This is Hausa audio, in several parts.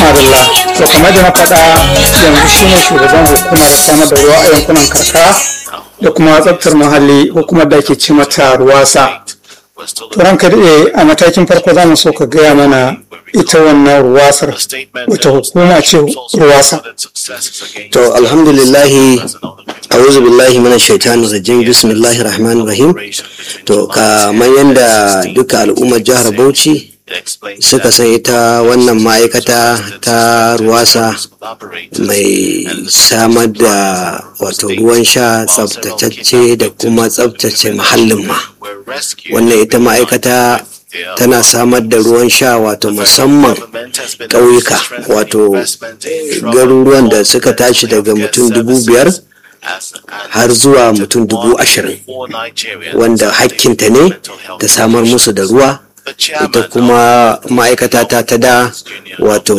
madalla to kamar da na faɗa yanzu shine shugaban hukumar samar da ruwa a yankunan karkara da kuma tsaftar muhalli hukumar da ake ce mata ruwasa to ranka daɗe a matakin farko za mu so ka gaya mana ita wannan ruwasar wata hukuma ce ruwasa to alhamdulillahi a'udhu billahi minash shaitanir rajim bismillahir rahmanir rahim to kamar yanda duka al'ummar jihar Bauchi suka san ita wannan ma'aikata ta ruwasa mai samar da wato ruwan sha tsabtatacce da kuma tsabtace muhallin ma wannan ita ma'aikata tana samar da ruwan sha wato musamman ƙauyuka wato garuruwan da suka tashi daga mutum dubu biyar har zuwa mutum dubu ashirin wanda hakkinta ne ta samar musu da ruwa ita kuma ma'aikata ta ta da wato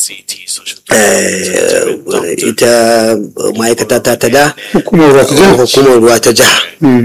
ita ma'aikata ta ta da hukumar ruwa ta jiha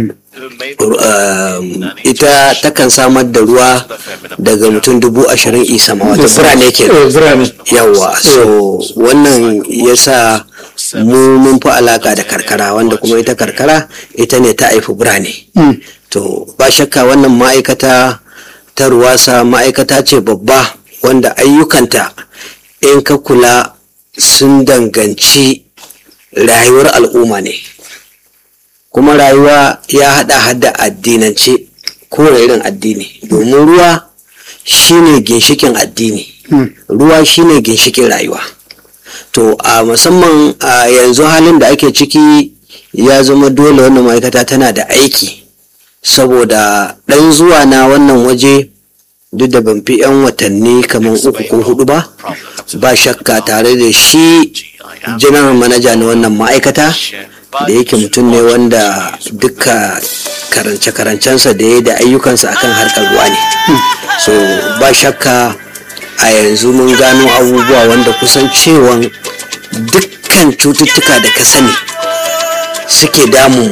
ita takan samar da ruwa daga mutum dubu ashirin isama wata birane ke yawa so wannan yasa mu mun fi alaka da karkara wanda kuma ita karkara ita ne ta haifi birane to ba shakka wannan ma'aikata ta ruwasa ma'aikata ce babba wanda ayyukanta in ka kula sun danganci rayuwar al'umma ne kuma rayuwa ya hada hada addinance ko irin addini domin ruwa shine ginshikin addini ruwa shine ginshikin rayuwa to a musamman a yanzu halin da ake ciki ya zama dole wannan ma'aikata tana da aiki saboda ɗan zuwa na wannan waje duk da ban fi 'yan watanni kamar uku ko hudu ba ba shakka tare da shi janar manaja na wannan ma'aikata da yake mutum ne wanda duka karance-karancensa da ya da ayyukansa akan harkar ruwa ne so ba shakka a yanzu mun gano abubuwa wanda kusan cewan dukkan cututtuka da ka sani suke damun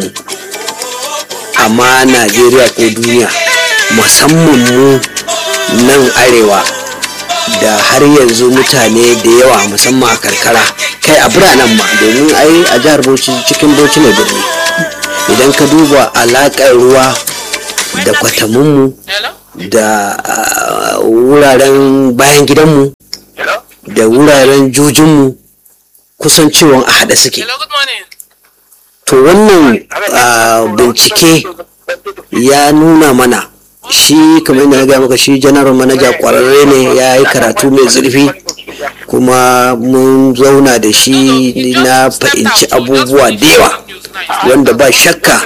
amma najeriya ko duniya musamman mu nan arewa da har yanzu mutane da yawa musamman a karkara kai a biranen ma domin ai a jihar bauchi cikin bauchi ne birni idan ka duba alaƙar ruwa da kwatamunmu da wuraren bayan gidanmu da wuraren jujinmu kusan ciwon a haɗe suke to wannan bincike ya nuna mana shi kamar yadda na gaya maka shi janar manaja kwararre ne ya yi karatu mai zurfi kuma mun zauna da shi na fahimci abubuwa da yawa wanda ba shakka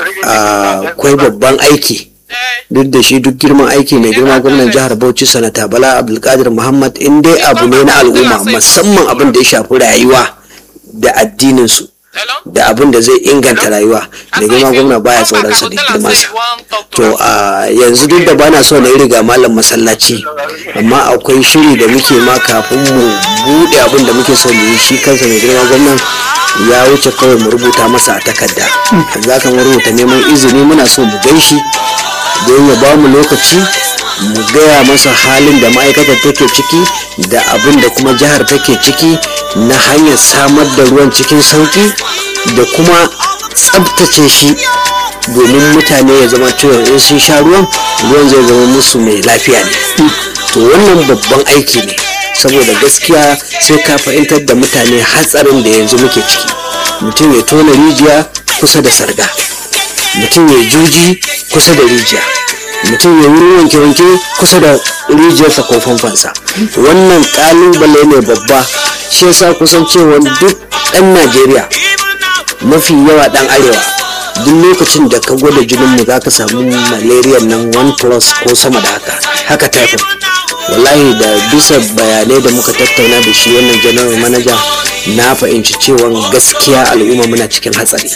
akwai babban aiki duk da shi duk girman aiki mai girma gwamnan jihar bauchi sanata bala abdulkadir muhammad in dai abu ne na al'umma musamman abin da ya shafi rayuwa da addininsu da abin da zai inganta rayuwa da girma gwamna baya tsoron sa da girmansa to a yanzu duk da bana so na yi riga malam masallaci amma akwai shiri da muke ma kafin mu bude abin da muke so mu yi shi kansa mai girma gwamnan ya wuce kawai mu rubuta masa a takarda za ka rubuta neman izini muna so mu gan shi don ya ba mu lokaci mu gaya masa halin da ma'aikatar take ciki da abin da kuma jihar take ciki na hanyar samar da ruwan cikin sauki da kuma tsabtace shi domin mutane ya zama cewa in sun sha ruwan ruwan zai zama musu mai lafiya ne to wannan babban aiki ne saboda gaskiya sai ka fahimtar da mutane hatsarin da yanzu muke ciki mutum ya tona rijiya kusa da sarga mutum ya juji kusa da rijiya mutum ya wuri wanke-wanke kusa da rijiyarsa ko famfansa wannan kalubale ne babba shi yasa kusan cewa duk ɗan najeriya mafi yawa ɗan arewa duk lokacin da ka gwada jininmu za ka samu malaria nan 1 plus ko sama da haka haka typhoid wallahi da bisa bayanai da muka tattauna da shi wannan general manager na fahimci cewa gaskiya al'umma muna cikin hatsari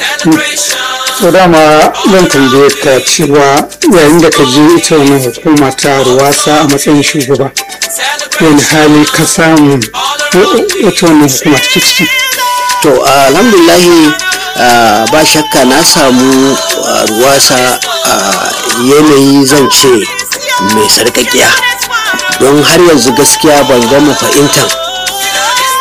so dama zan tambaye ka cewa yayin da ka je ita wannan hukuma ta ruwasa a matsayin shugaba wani hali ka samu wata wannan hukuma ta ciki to alhamdulahi ba shakka na samu ruwasa a yanayi zan ce mai sarƙaƙiya don har yanzu gaskiya ban gama fahimtar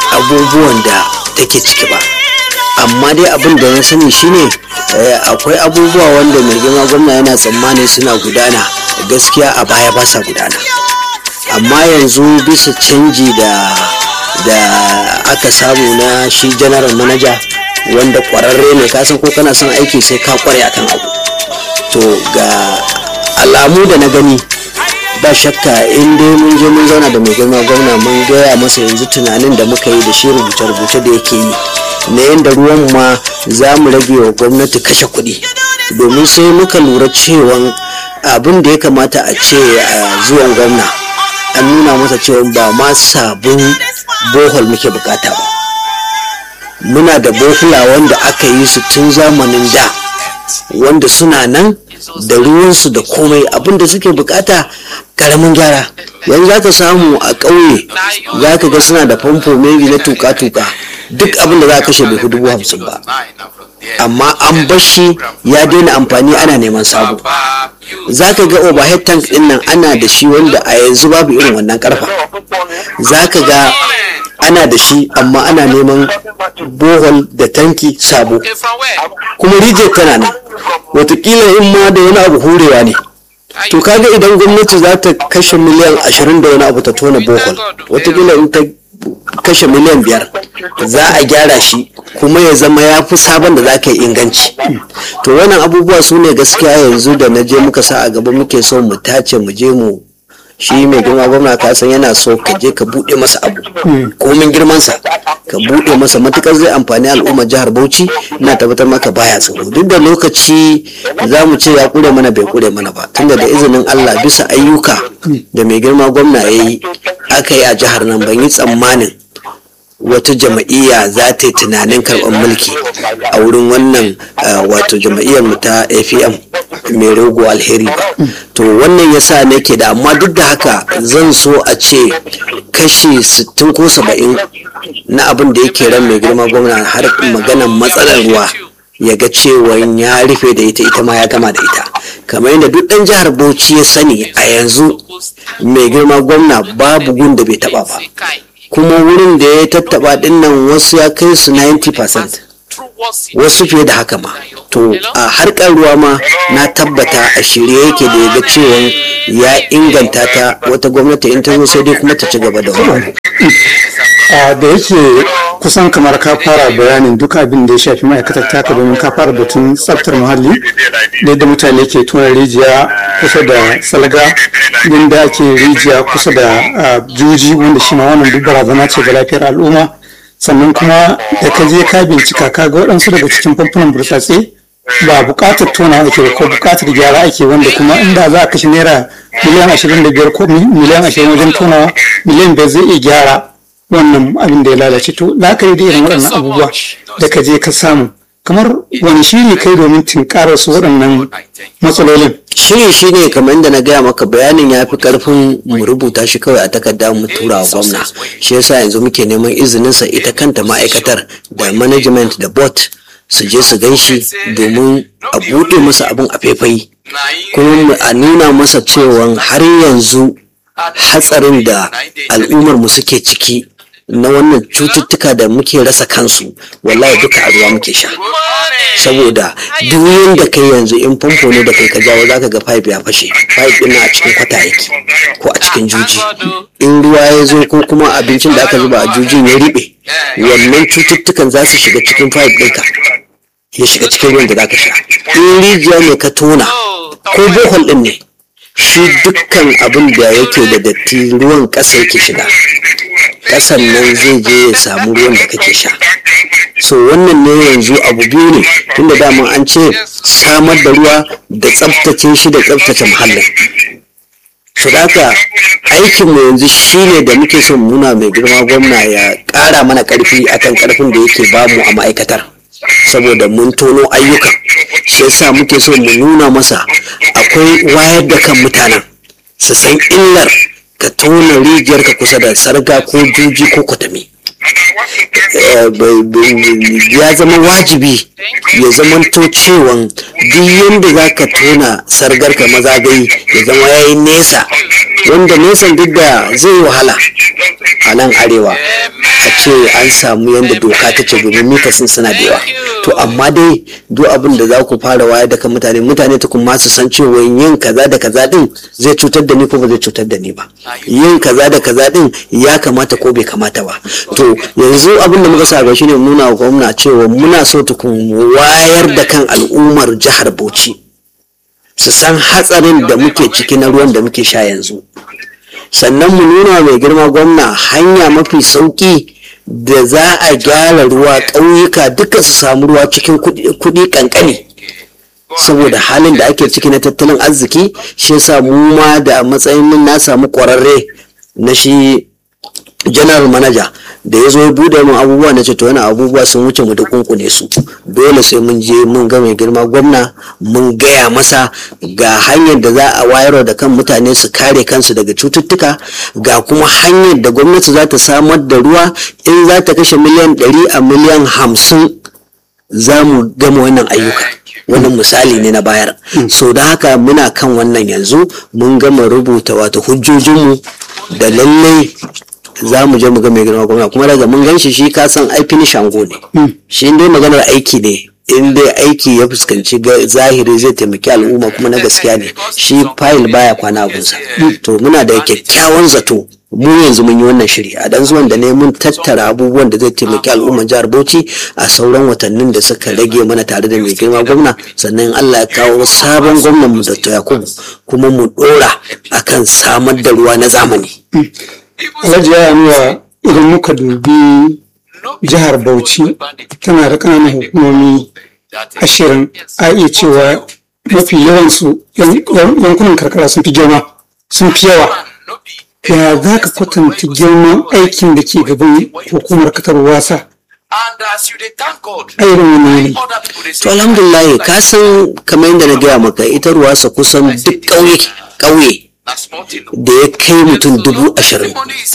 abubuwan da take ciki ba amma dai abin da na sani shine akwai abubuwa wanda mai girma gwamna yana tsammani suna gudana gaskiya a baya ba sa gudana amma yanzu bisa canji da da aka samu na shi general manager wanda kwararre ne kasan ko kana son aiki sai ka kware akan abu to ga alamu da na gani ba shakka in dai mun je mun zauna da mai girma gwamna mun gaya masa yanzu tunanin da muka yi da shi rubuce-rubuce da yake yi na yadda ruwan ma za mu rage wa gwamnati kashe kuɗi domin sai muka lura cewa abin da ya kamata a ce a zuwan gwamna an nuna masa cewa ba ma sabon bohol muke bukata ba muna da bohula wanda aka yi su tun zamanin da wanda suna nan da ruwansu da komai abinda suke bukata karamin gyara yanzu za ka samu a ƙauye za ka ga suna da famfo maybe na tuka-tuka duk abinda za ka kashe bai dubu hamsin ba amma an bashi ya daina amfani ana neman sabo za ka ga overhead tank din nan ana da shi wanda a yanzu babu irin wannan karfa za ka ga ana da shi amma ana neman bohol da tanki sabo kuma rijiyar tana nan watakila in ma da wani abu hurewa ne to kaga idan gwamnati za ta kashe miliyan ashirin da wani abu ta tona bohol watakila in ta kashe miliyan biyar za a gyara shi kuma ya zama ya fi sabon da za ka yi inganci to wannan abubuwa su ne gaskiya yanzu da na je muka sa a gaba muke so mu tace mu je mu shi mai girma gwamna ka san yana so ka je ka buɗe masa abu komin girmansa ka buɗe masa matukar zai amfani al'ummar jihar bauchi ina tabbatar maka baya tsaro duk da lokaci za mu ce ya kure mana bai kure mana ba tunda da izinin allah bisa ayyuka da mai girma gwamna ya yi aka yi a jihar nan ban yi tsammanin wata jama'iyya za ta yi tunanin karɓar mulki a wurin wannan wato jama'iyyar mu ta afm mai rogo alheri ba to wannan yasa nake da amma duk da haka zan so a ce kashi 60 ko 70 na abin da yake ran mai girma gwamna har maganan matsalar ruwa ya ga cewa ya rufe da ita ita ma ya gama da ita kamar yadda duk ɗan jihar bauchi ya sani a yanzu mai girma gwamna babu gun da bai taba ba kuma wurin da ya tattaba dinnan wasu ya kai su 90% wasu fiye da haka ma to a harkar ruwa ma na tabbata a shirye yake da ya ga cewa ya inganta ta wata gwamnati in ta zo sai dai kuma ta ci gaba da wani da yake kusan kamar ka fara bayanin duk abin da ya shafi ma'aikatar taka domin ka fara batun tsaftar muhalli da yadda mutane ke tona rijiya kusa da salga inda ake rijiya kusa da juji wanda shi ma wannan duk barazana ce ga lafiyar al'umma sannan kuma da ka je ka bincika ka ga waɗansu daga cikin famfunan burtsatse ba buƙatar tona ake ko buƙatar gyara ake wanda kuma inda za a kashe naira miliyan ashirin da biyar ko miliyan ashirin wajen tonawa miliyan biyar zai iya gyara wannan abin da ya lalace to la'akari da irin waɗannan abubuwa da ka je ka samu kamar wani shiri kai domin tinkarar su waɗannan matsalolin shiri shi ne kamar yadda na gaya maka bayanin ya fi karfin mu rubuta shi kawai a takarda mu tura wa gwamna shi yasa yanzu muke neman izininsa ita kanta ma'aikatar da management da bot su je su gan shi domin a buɗe masa abin a faifai kuma a nuna masa cewa har yanzu hatsarin da al'ummar mu suke ciki na wannan cututtuka da muke rasa kansu wallahi duka a ruwa muke sha saboda duk yanda kai yanzu in famfo ne da kai ka jawo zaka ga pipe ya fashe pipe din a cikin kwata yake ko a cikin juji in ruwa ya zo ko kuma abincin da aka zuba a jujin ya riɓe wannan cututtukan za su shiga cikin pipe ɗinka ya shiga cikin ruwan da zaka sha in rijiya ne ka tona ko bohol ɗin ne shi dukkan abin da yake da datti ruwan ƙasa yake shiga ƙasan nan zai je ya samu ruwan da kake sha so wannan ne yanzu abu biyu ne tunda dama an ce samar da ruwa da tsabtace shi da tsabtace muhallin su haka aikinmu yanzu shine da muke son nuna mai girma gwamna ya ƙara mana ƙarfi akan ƙarfin da yake bamu a ma'aikatar saboda mun tono ayyukan shi yasa muke so mu nuna masa akwai wayar da kan mutanen su san illar ka tona rijiyar ka kusa da sarga ko juji ko kwatami ya zama wajibi ya zama to cewan duk yadda za ka tona sargar ka mazagayi ya zama ya yi nesa wanda nesan duk da zai wahala a nan arewa a ce an samu yadda doka ta ce domin mita sun suna da yawa to amma dai duk abin da za ku fara wayar da kan mutane mutane ta kuma su san cewa yin kaza da kaza din zai cutar da ni ko ba zai cutar da ni ba yin kaza da kaza din ya kamata ko bai kamata ba to yanzu abin da muka sa ga shine nuna wa gwamna cewa muna so tukun wayar da kan al'ummar jihar Bauchi su san hatsarin da muke ciki na ruwan da muke sha yanzu sannan mu nuna mai girma gwamna hanya mafi sauki da za a gyara ruwa ƙauyuka duka su samu ruwa cikin kuɗi ƙanƙani saboda halin da ake ciki na tattalin arziki shi yasa mu ma da matsayin mun na samu ƙwararre na shi general manager da ya zo ya bude mun abubuwa na ce to wani abubuwa sun wuce mu da kunkune su dole sai mun je mun ga mai girma gwamna mun gaya masa ga hanyar da za a wayar da kan mutane su kare kansu daga cututtuka ga kuma hanyar da gwamnati za ta samar da ruwa in za ta kashe miliyan ɗari a miliyan hamsin za mu gama wannan ayyuka wannan misali ne na bayar so da haka muna kan wannan yanzu mun gama rubuta wato hujjojinmu da lallai za mu je mu ga mai girma gwamna kuma daga mun ganshi shi ka san ai finish shango ne shi dai maganar aiki ne in dai aiki ya fuskanci zahiri zai taimaki al'umma kuma na gaskiya ne shi fayil baya kwana abunsa to muna da kyakkyawan zato mu yanzu mun yi wannan shiri a dan zuwan da ne mun tattara abubuwan da zai taimaki al'umman jihar Bauchi a sauran watannin da suka rage mana tare da mai girma gwamna sannan Allah ya kawo sabon gwamnan mu Dr. Yakubu kuma mu dora akan samar da ruwa na zamani Alhaji ya nuna idan muka dubi jihar Bauchi tana da ƙananan hukumomi ashirin a iya cewa mafi yawansu yankunan karkara sun fi girma sun fi yawa ya za ka kwatanta girman aikin da ke gaban hukumar katar wasa a irin wani yanayi to alhamdulillah ka san kamar yadda na gaya maka ita ruwasa kusan duk ƙauye ƙauye da ya kai mutum dubu ashirin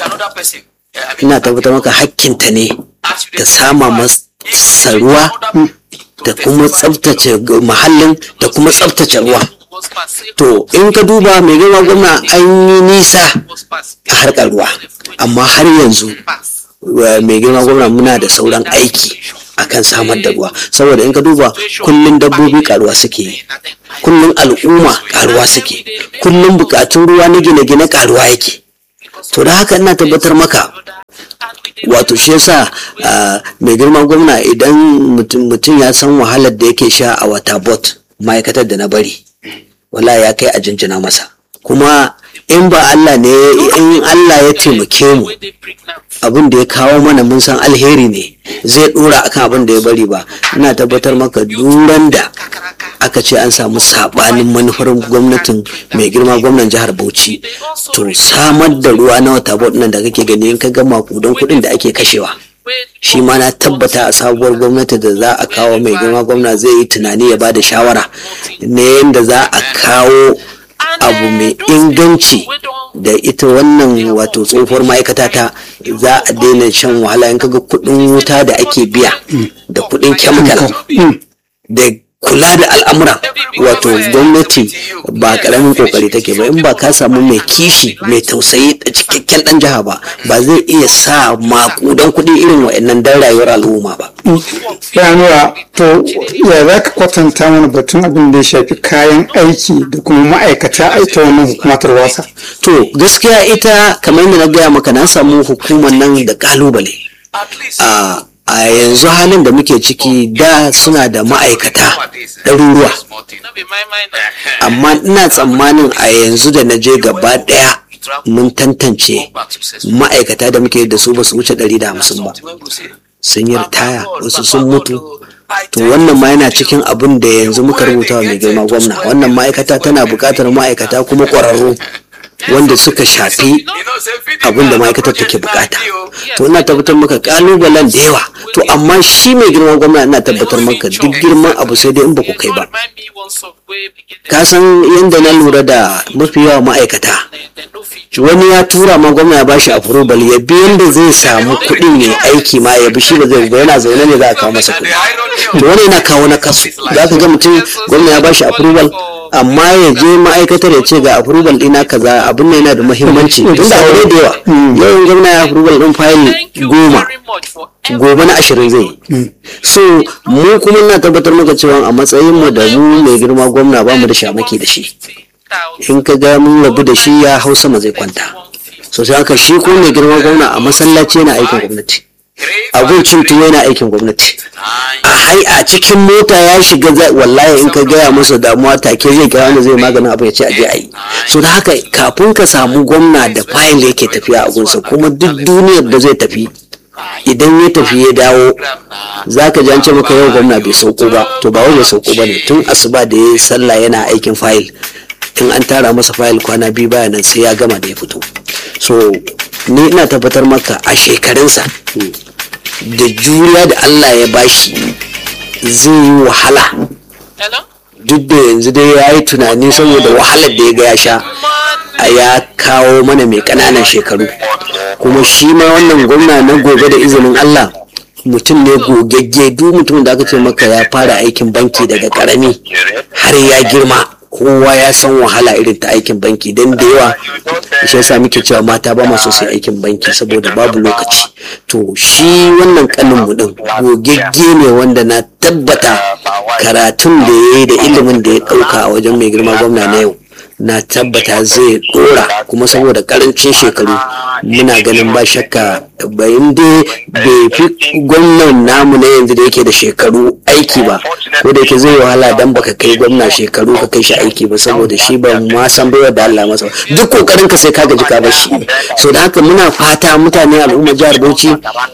ina tabbatar maka hakkinta ne ta sama masa ruwa da kuma tsabtace muhallin da kuma tsabtace ruwa to in ka duba mai girma gwamna an yi nisa a harkar ruwa amma har yanzu mai girma gwamna muna da sauran aiki akan samar da ruwa saboda in ka duba kullum dabbobi karuwa suke yi kullum al'umma karuwa suke kullum bukatun ruwa na gine-gine karuwa yake to da haka ina tabbatar maka wato shi yasa mai girma gwamna idan mutum ya san wahalar da yake sha a wata bot ma'aikatar da na bari wala ya kai a jinjina masa kuma in ba Allah ne in Allah ya taimake mu abin da ya kawo mana mun san alheri ne zai dora akan abin da ya bari ba ina tabbatar maka duran da aka ce an samu sabanin manufar gwamnatin mai girma gwamnan jihar Bauchi to samar da ruwa na wata nan da kake gani in ka ga makudan kuɗin da ake kashewa shi ma na tabbata a sabuwar gwamnati da za a kawo mai girma gwamna zai yi tunani ya ba da shawara na yadda za a kawo abu mai inganci da ita wannan wato tsohuwar ma'aikata ta za a daina shan wahala in kaga kudin wuta da ake biya da kudin chemical da kula da al'amura wato gwamnati ba karamin kokari take ba in ba ka samu mai kishi mai tausayi da cikakken dan jiha ba ba zai iya sa makudan kuɗi irin wa'annan dan rayuwar al'umma ba yanuwa to ya za ka kwatanta mana batun abin da ya shafi kayan aiki da kuma ma'aikata aita wannan hukumatar wasa to gaskiya ita kamar yadda na gaya maka na samu hukumar nan da kalubale a a yanzu halin da muke ciki da suna da ma'aikata ɗaruruwa amma ina tsammanin a yanzu da na je gaba ɗaya mun tantance ma'aikata da muke da su ba su wuce 150 ba sun yi ritaya wasu sun mutu to wannan ma yana cikin abin da yanzu muka rubuta wa mai girma gwamna wannan ma'aikata tana buƙatar ma'aikata kuma ƙwararru wanda suka shafi abin da ma'aikatar take bukata to ina tabbatar maka kalubalen da yawa to amma shi mai girman gwamna ina tabbatar maka duk girman abu sai dai in ba ku kai ba ka san yadda na lura da mafi yawa ma'aikata wani ya tura ma gwamna ya bashi approval ya bi yadda zai samu kuɗin ya aiki ma ya bi shi ba zai ba yana zaune ne za a kawo masa kuɗi to wani yana kawo na kasu za ka ga mutum gwamna ya bashi approval amma ya je ma'aikatar ya ce ga approval ɗina kaza abin ne yana da muhimmanci tun da aure da yawa yawan gwamna ya approval ɗin fayil goma gobe na ashirin zai yi so mu kuma na tabbatar maka cewa a matsayin mu da mu mai girma gwamna ba mu da shamaki da shi in ka ga mun rabu da shi ya hau sama zai kwanta so sai haka shi ko mai girma gwamna a masallaci yana aikin gwamnati abincin tuwo yana aikin gwamnati a hai a cikin mota ya shiga wallahi in ka gaya masa damuwa take zai kira wanda zai maganin abu ya ce aje a yi so da haka kafin ka samu gwamna da fayil da yake tafiya a gunsa kuma duk duniyar da zai tafi idan ya tafi ya dawo za ka an ce maka yau gwamna bai sauko ba to ba wai bai sauko ba ne tun asuba da ya yi sallah yana aikin fayil in an tara masa fayil kwana biyu baya nan sai ya gama da ya fito so ni ina tabbatar maka a shekarunsa da juriya da Allah ya bashi zai yi wahala duk da yanzu dai ya yi tunani saboda wahalar da ya ga ya sha a ya kawo mana mai ƙananan shekaru kuma shi ma wannan gwamna na gobe da izinin Allah mutum ne gogagge duk mutum da aka ce maka ya fara aikin banki daga karami har ya girma kowa ya san wahala irin ta aikin banki don da yawa shi yasa muke cewa mata ba masu sai aikin banki saboda babu lokaci to shi wannan kanin mu din gogegge ne wanda na tabbata karatun da ya yi da ilimin da ya dauka a wajen mai girma gwamna na yau na tabbata zai dora kuma saboda karancin shekaru muna ganin ba shakka bayan dai bai fi gwamnan namu na yanzu da yake da shekaru aiki ba ko da yake zai wahala dan baka kai gwamna shekaru ka kai shi aiki ba saboda shi ba ma san baiwa da Allah masa duk kokarin ka sai ka gaji ka bar shi so da haka muna fata mutane al'umma jihar Bauchi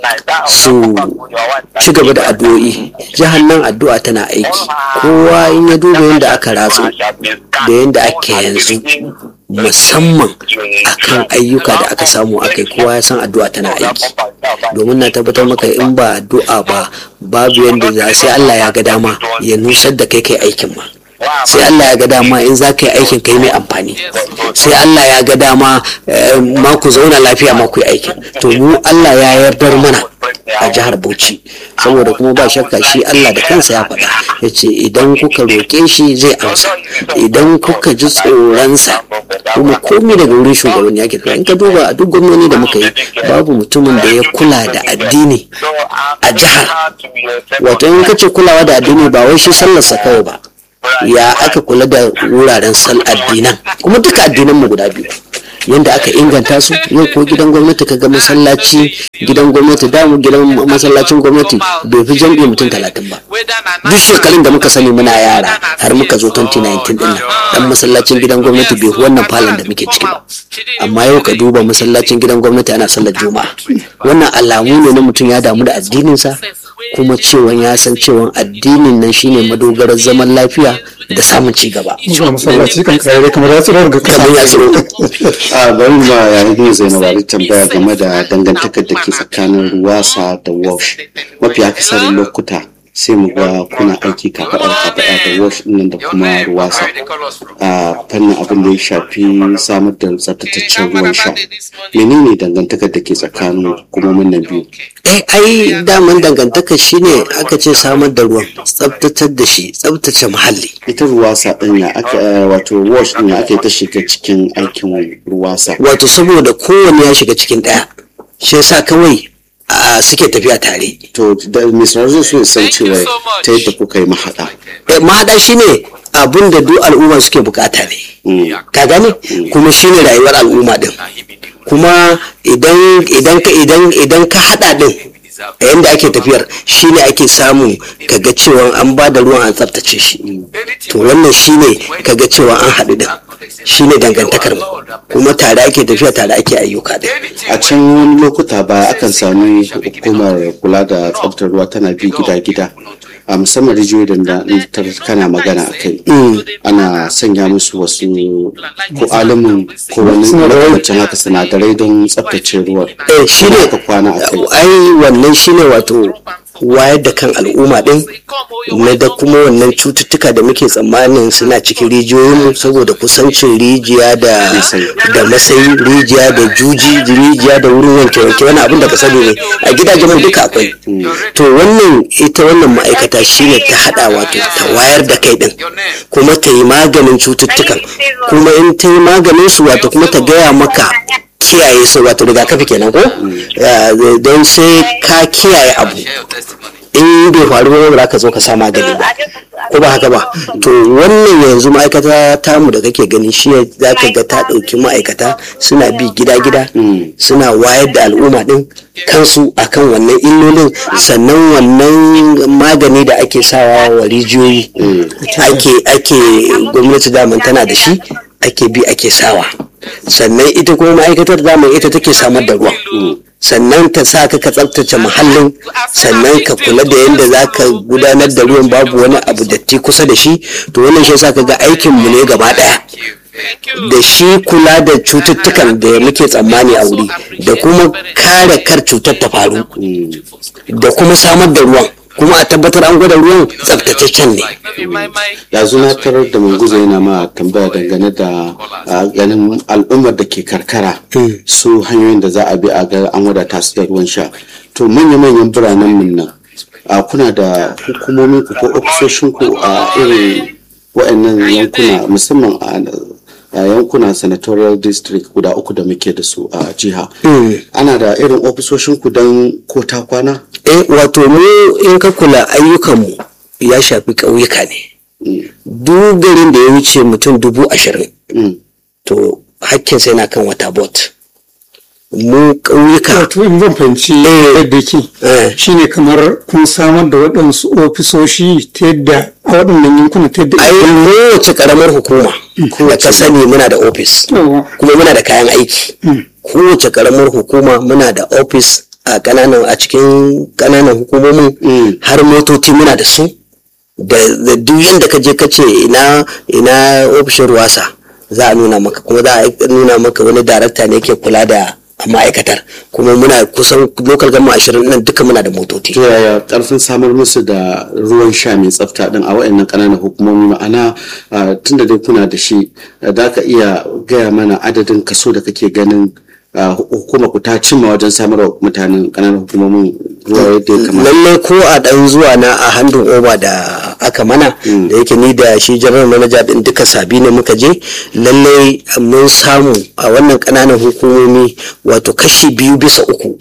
su ci gaba da addu'o'i jihar nan addu'a tana aiki kowa in ya duba yadda aka ratsu da yadda ake yanzu musamman akan ayyuka da aka samu akai kowa ya san addu'a tana aiki domin na tabbatar maka in ba addu'a ba babu yadda za sai Allah ya ga dama ya nusar da kai kai aikin ma sai Allah ya ga dama in za ka yi aikin kai mai amfani sai Allah ya ga dama ma ku zauna lafiya ma ku yi aikin to mu Allah ya yardar mana a jihar Bauchi saboda kuma ba shakka shi Allah da kansa ya faɗa ya ce idan kuka roƙe shi zai amsa idan kuka ji tsoronsa kuma komai daga wurin shugaban ya kira in ka duba a duk gwamnoni da muka yi babu mutumin da ya kula da addini a jihar wato in ka ce kulawa da addini ba wai shi sallarsa kawai ba ya aka kula da wuraren sal addinan kuma duka addinan mu guda biyu yadda aka inganta su yau ko gidan gwamnati ka ga masallaci gidan gwamnati damu gidan masallacin gwamnati bai fi jam'i mutum talatin ba duk shekarun da muka sani muna yara har muka zo 2019 din nan dan masallacin gidan gwamnati bai fi wannan falon da muke ciki ba amma yau ka duba masallacin gidan gwamnati ana sallar juma'a wannan alamu ne na mutum ya damu da addininsa kuma cewa ya san cewa addinin nan shine madogarar zaman lafiya da samun ci gaba. Zuwa masallaci kan kare kamar ya tsiro daga Kamar ya tsiro. a bari ma yayin yin zainab ali tambaya game da dangantakar da ke tsakanin ruwasa da wash mafi akasarin lokuta sai mu ga kuna aiki kafaɗa kafaɗa da wash ɗin da kuma ruwasa a fannin abin da ya shafi samar da tsaftataccen ruwan sha menene dangantakar da ke tsakanin hukumomin nan biyu eh ai daman dangantaka shine aka ce samar da ruwan tsabtatar da shi tsabtace muhalli ita ruwasa ɗin ya aka wato wash ɗin ya aka yi ta shiga cikin aikin ruwasa wato saboda kowanne ya shiga cikin ɗaya shi yasa kawai a suke tafiya tare to da misrar zai so ya san cewa ta yadda kuka yi mahaɗa Eh, mahaɗa shine abin da duk al'umma suke bukata ne Mm. ka gane kuma shine rayuwar al'umma din kuma idan idan ka idan idan ka hada din a yanda ake tafiyar shine ake samu kaga cewa an ba da ruwan an tsaftace shi to wannan shine kaga cewa an haɗu din shine dangantakar mu kuma tare ake tafiya tare ake ayyuka din a can wani lokuta ba akan sami hukumar kula da tsaftar ruwa tana bi gida-gida a musamman rijiyoyi da na tar kana magana a kai ana sanya musu wasu ko alamun ko wani lokacin haka sinadarai don tsaftace ruwan eh shine ka kwana a kai ai wannan shine wato wayar da kan al'umma din na da kuma wannan cututtuka da muke tsammanin suna cikin rijiyoyinmu saboda kusancin rijiya da da masayi rijiya da juji rijiya da wurin wanke wanke wani abin da ka sani ne a gidajenmu duka akwai to wannan ita wannan ma'aikata shine ta hada wato ta wayar da kai din kuma ta yi maganin cututtukan kuma in ta yi maganin su wato kuma ta gaya maka kiyaye su wato rigakafi kenan ko don sai ka kiyaye abu in bai faru ba za ka zo ka sa magani ba ko ba haka ba to wannan yanzu ma'aikata tamu da kake gani shi za ka ga ta ɗauki ma'aikata suna bi gida-gida suna wayar da al'umma ɗin kansu akan wannan illolin sannan wannan magani da ake sawa wa rijiyoyi ake ake gwamnati daman tana da shi ake bi ake sawa sannan ita kuma ma'aikatar daman ita take samar da ruwan sannan ta sa ka ka tsaftace muhallin sannan ka kula da yadda za ka gudanar da ruwan babu wani abu datti kusa da shi to wannan shi sa ka ga aikin mu ne gaba daya da shi kula da cututtukan da muke tsammani a wuri da kuma kare kar cutar ta faru da kuma samar da ruwan kuma a tabbatar an gwada ruwan tsaftataccen ne yanzu na tarar da manguza yana ma tambaya dangane da ganin al'ummar da ke karkara su hanyoyin da za a bi a ga an wadata su da ruwan sha to manya-manyan biranen mun nan kuna da hukumomin ku ko ofisoshin ku a irin wa'annan yankuna musamman a yankuna senatorial district guda uku da muke da su a jiha ana da irin ofisoshin ku don ko ta kwana eh wato mu in ka kula ayyukanmu ya shafi ƙauyuka ne duk garin da ya wuce mutum dubu ashirin to hakkinsa yana kan wata bot mu ƙauyuka wato in zan fahimci yadda ke shine kamar kun samar da waɗansu ofisoshi ta yadda a waɗannan yankuna ta yadda ai kowace ƙaramar hukuma da ka sani muna da ofis kuma muna da kayan aiki kowace ƙaramar hukuma muna da ofis a kananan a cikin kananan hukumomin har motoci muna da su da duk yadda ka je ka ce ina ina ofishin ruwasa za a nuna maka kuma za a nuna maka wani darakta ne ke kula da ma'aikatar kuma muna kusan lokal gama ashirin nan duka muna da motoci. to yaya karfin samar musu da ruwan sha mai tsafta din a wayannan kananan hukumomi ma'ana tunda dai kuna da shi da ka iya gaya mana adadin kaso da kake ganin hukuma ku ta cimma wajen samar wa mutanen kananan hukumomin ruwa yadda ya kamata. lallai ko a dan zuwa na a handun oba da aka mana da yake ni da shi general manager din duka sabi ne muka je lallai mun samu a wannan kananan hukumomi wato kashi biyu bisa uku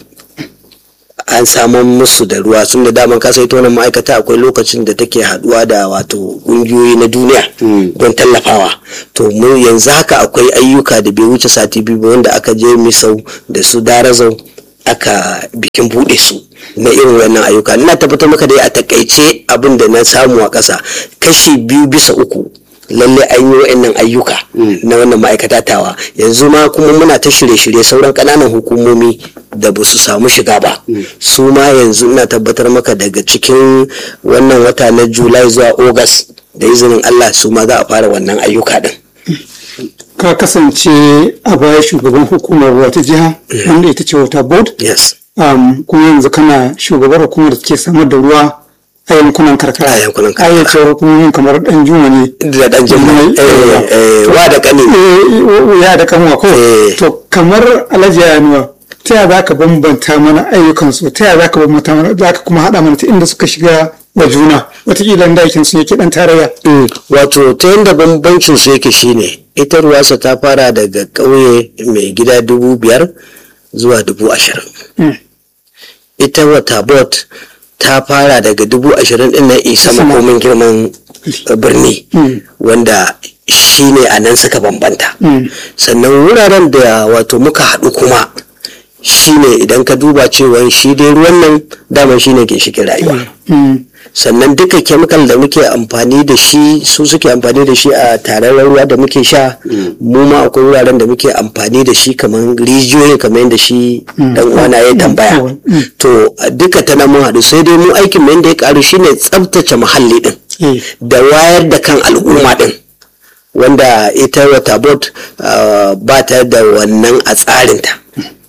an samu musu da ruwa sun da daman kasa ita wannan ma'aikata akwai lokacin da take haduwa da wato kungiyoyi na duniya don tallafawa to mu yanzu haka akwai ayyuka da bai wuce sati biyu wanda aka je misau da su darazau aka bikin bude su na irin wannan ayyuka ina tabbatar maka dai a takaice abin da na samu a ƙasa kashi biyu bisa uku lalle an yi wa'annan ayyuka na wannan ma'aikata tawa yanzu ma kuma muna ta shirye-shirye sauran ƙananan hukumomi da ba su samu shiga ba su ma yanzu ina tabbatar maka daga cikin wannan wata na julai zuwa ogas da izinin allah su ma za a fara wannan ayyuka din ka kasance a baya shugaban hukumar wata jiha wanda ita ce wata board yes um, kuma yanzu kana shugabar hukumar da ke samar da ruwa a yankunan karkara A yankunan karkara. ayyacin hukumomin kamar dan juma ne da dan jimma eh, eh, wa da kani Eh, ya da kanwa ko Eh. to kamar alhaji yanuwa ta yaya za ka bambanta mana ayyukansu ta yaya za ka bambanta mana za ka kuma haɗa mana ta inda suka shiga wa juna wataƙila inda aikin su yake ɗan tarayya Mm, wato ta yadda bambancin su yake shine ita ruwasa ta fara daga ƙauye mai gida dubu biyar zuwa dubu ashirin Mm. ita wata bot ta fara daga dubu ashirin din nan isa Sama. makomin girman uh, birni Mm. wanda shine a nan suka bambanta Mm. sannan wuraren da wato muka haɗu kuma shine idan ka duba cewa shi dai ruwan nan daman shine ginshikin rayuwa Mm. sannan duka chemical da muke amfani da shi su suke amfani da shi a tararren ruwa da muke sha mu ma akwai wuraren da muke amfani da shi kamar rijiyoyi kamar yadda shi dan uwana ya tambaya Mm. to duka ta nan mun haɗu sai dai mu aikin mu yadda ya karu shine tsabtace muhalli din Eh. da wayar da kan al'umma din wanda ita wata bot ba ta da wannan a tsarinta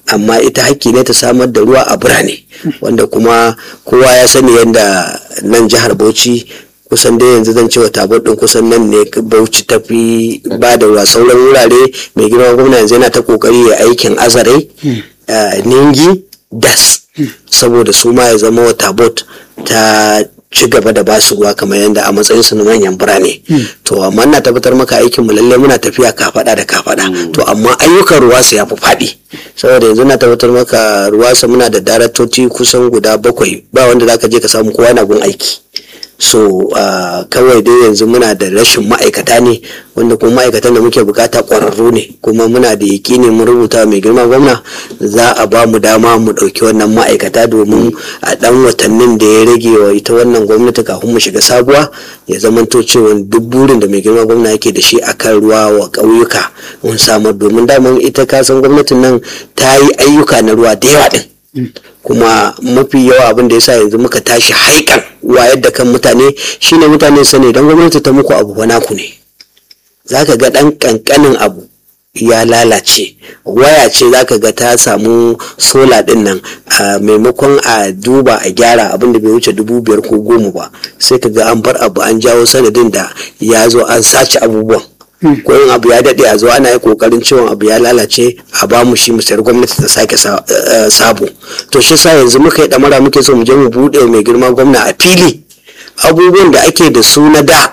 amma ita hakki ne ta samar da ruwa a birane wanda kuma kowa ya sani yadda nan jihar bauchi kusan dai yanzu zan cewa tabar din kusan nan ne bauchi ta fi ba da ruwa sauran wurare mai girma gwamna yanzu yana ta kokari ya aikin azarai ningi das saboda su ma ya zama wata bot ta ci gaba da basu ruwa kamar yadda a matsayin su na manyan birane to amma na tabbatar maka aikin mu lalle muna tafiya kafada da kafada to amma ayyukan ruwa su yafi faɗi saboda yanzu na tabbatar maka ruwa su muna da daraktoci kusan guda bakwai ba wanda zaka je ka samu kowa na gun aiki so uh, kawai dai yanzu muna da rashin ma'aikata ne wanda kuma ma'aikatan da muke bukata kwararru ne kuma muna da yakini mun rubuta mai girma gwamna za a ba mu dama mu ɗauki wannan ma'aikata domin a ɗan watannin da ya rage wa ita wannan gwamnati kafin mu shiga sabuwa ya zamanto cewa duk burin da mai girma gwamna yake da shi akan ruwa wa ƙauyuka mun samar domin daman ita kasan gwamnatin nan ta yi ayyuka na ruwa da yawa ɗin kuma mafi yawa abin da yasa yanzu muka tashi haikan wayar da kan mutane shine mutane sani don gwamnati ta muku abu wani ku ne zaka ga dan kankanin abu ya lalace waya ce zaka ga ta samu sola din nan a maimakon a duba a gyara abin da bai wuce dubu biyar ko goma ba sai ka ga an bar abu an jawo sanadin da ya zo an sace abubuwan ko yin abu ya daɗe a zo ana yi kokarin cewa abu ya lalace a ba mu shi musayar gwamnati ta sake sabo to shi sa yanzu muka yi ɗamara muke so mu je mu buɗe mai girma gwamna a fili abubuwan da ake da su na da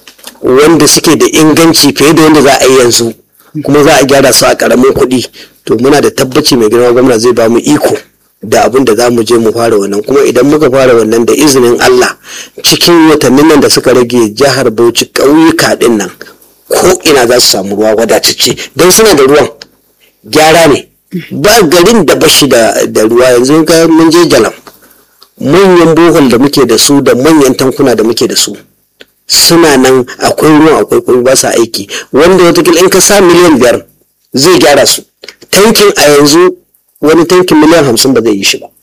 wanda suke da inganci fiye da wanda za a yi yanzu kuma za a gyara su a ƙaramin kuɗi to muna da tabbaci mai girma gwamna zai ba mu iko da abin da za mu je mu fara wannan kuma idan muka fara wannan da izinin Allah cikin watannin nan da suka rage jihar Bauchi ƙauyuka ɗin nan ko ina za su samu ruwa wadatacce don suna da ruwan gyara ne ba garin da bashi da ruwa yanzu ga mun je jalam manyan bohol da muke da su da manyan tankuna da muke da su suna nan akwai ruwan akwai kuma ba sa aiki wanda watakila in ka sa miliyan biyar zai gyara su tankin a yanzu wani tankin miliyan hamsin ba zai yi shi ba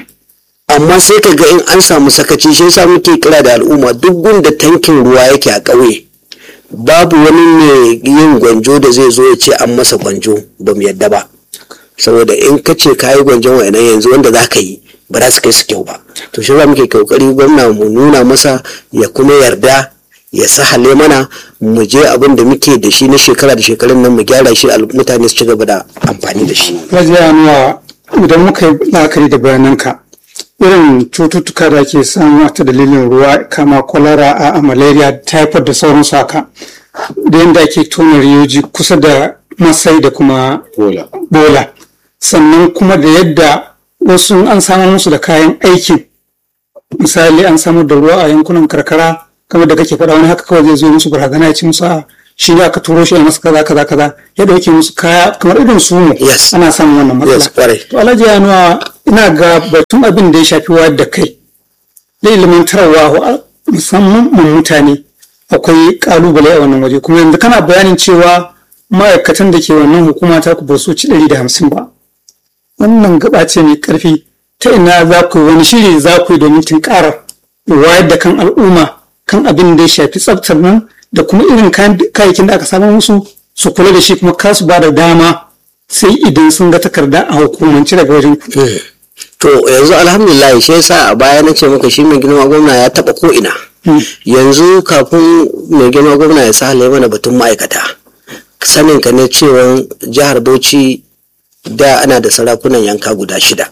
amma sai ka ga in an samu sakaci shi yasa muke kira da al'umma duk gunda tankin ruwa yake a ƙauye babu wani mai yin gwanjo da zai zo ya ce an masa gwanjo ba mu yadda ba saboda in ka ce ka yi gwanjon wa'annan yanzu wanda za ka yi ba za su kai su kyau ba to shi za muke kokari gwamna mu nuna masa ya kuma yarda ya sahale mana mu je abin da muke da shi na shekara da shekarun nan mu gyara shi mutane su ci gaba da amfani da shi. Rajiya Anuwa idan muka yi la'akari da bayananka irin cututtuka da ke samu ta dalilin ruwa kama kwalara a malaria typhoid da sauransu haka da yadda ake tona riyoji kusa da masai da kuma bola sannan kuma da yadda wasu an samar musu da kayan aikin misali an samar da ruwa a yankunan karkara kamar da kake faɗa wani haka kawai zai zo musu barazana ya ci musu a shi ne aka turo shi a masa kaza kaza kaza ya dauke musu kaya kamar irin su mu ana samun wannan matsala to alhaji ya nuna ina ga batun abin da ya shafi wayar da kai da ilimantarwa musamman mutane akwai kalubale a wannan waje kuma yanzu kana bayanin cewa ma'aikatan da ke wannan hukuma ta ku ba su ci ɗari da hamsin ba wannan gaba ce mai karfi ta ina za ku wani shiri za ku yi domin tunkarar wayar da kan al'umma kan abin da ya shafi tsaftar nan da kuma irin kayayyakin da aka samu musu su kula da shi kuma kasu ba da dama sai idan sun ga takarda a hukumance daga wajen ku. To yanzu alhamdulillah shi yasa a baya na ce maka shi mai girma gwamna ya taba ko ina. Yanzu kafin mai girma gwamna ya sa mana batun ma'aikata. Sanin ka ne cewa jihar Bauchi da ana da sarakunan yanka guda shida.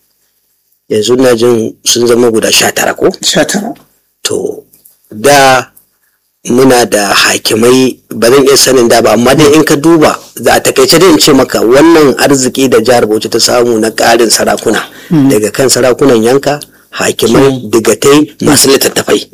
Yanzu na jin sun zama guda sha tara ko? Sha tara. To da muna da hakimai ba zan iya sanin da ba amma dai in ka duba za a takaice dai in ce maka wannan arziki da jihar bauchi ta samu na ƙarin sarakuna daga kan sarakunan yanka hakimai digatai masu littattafai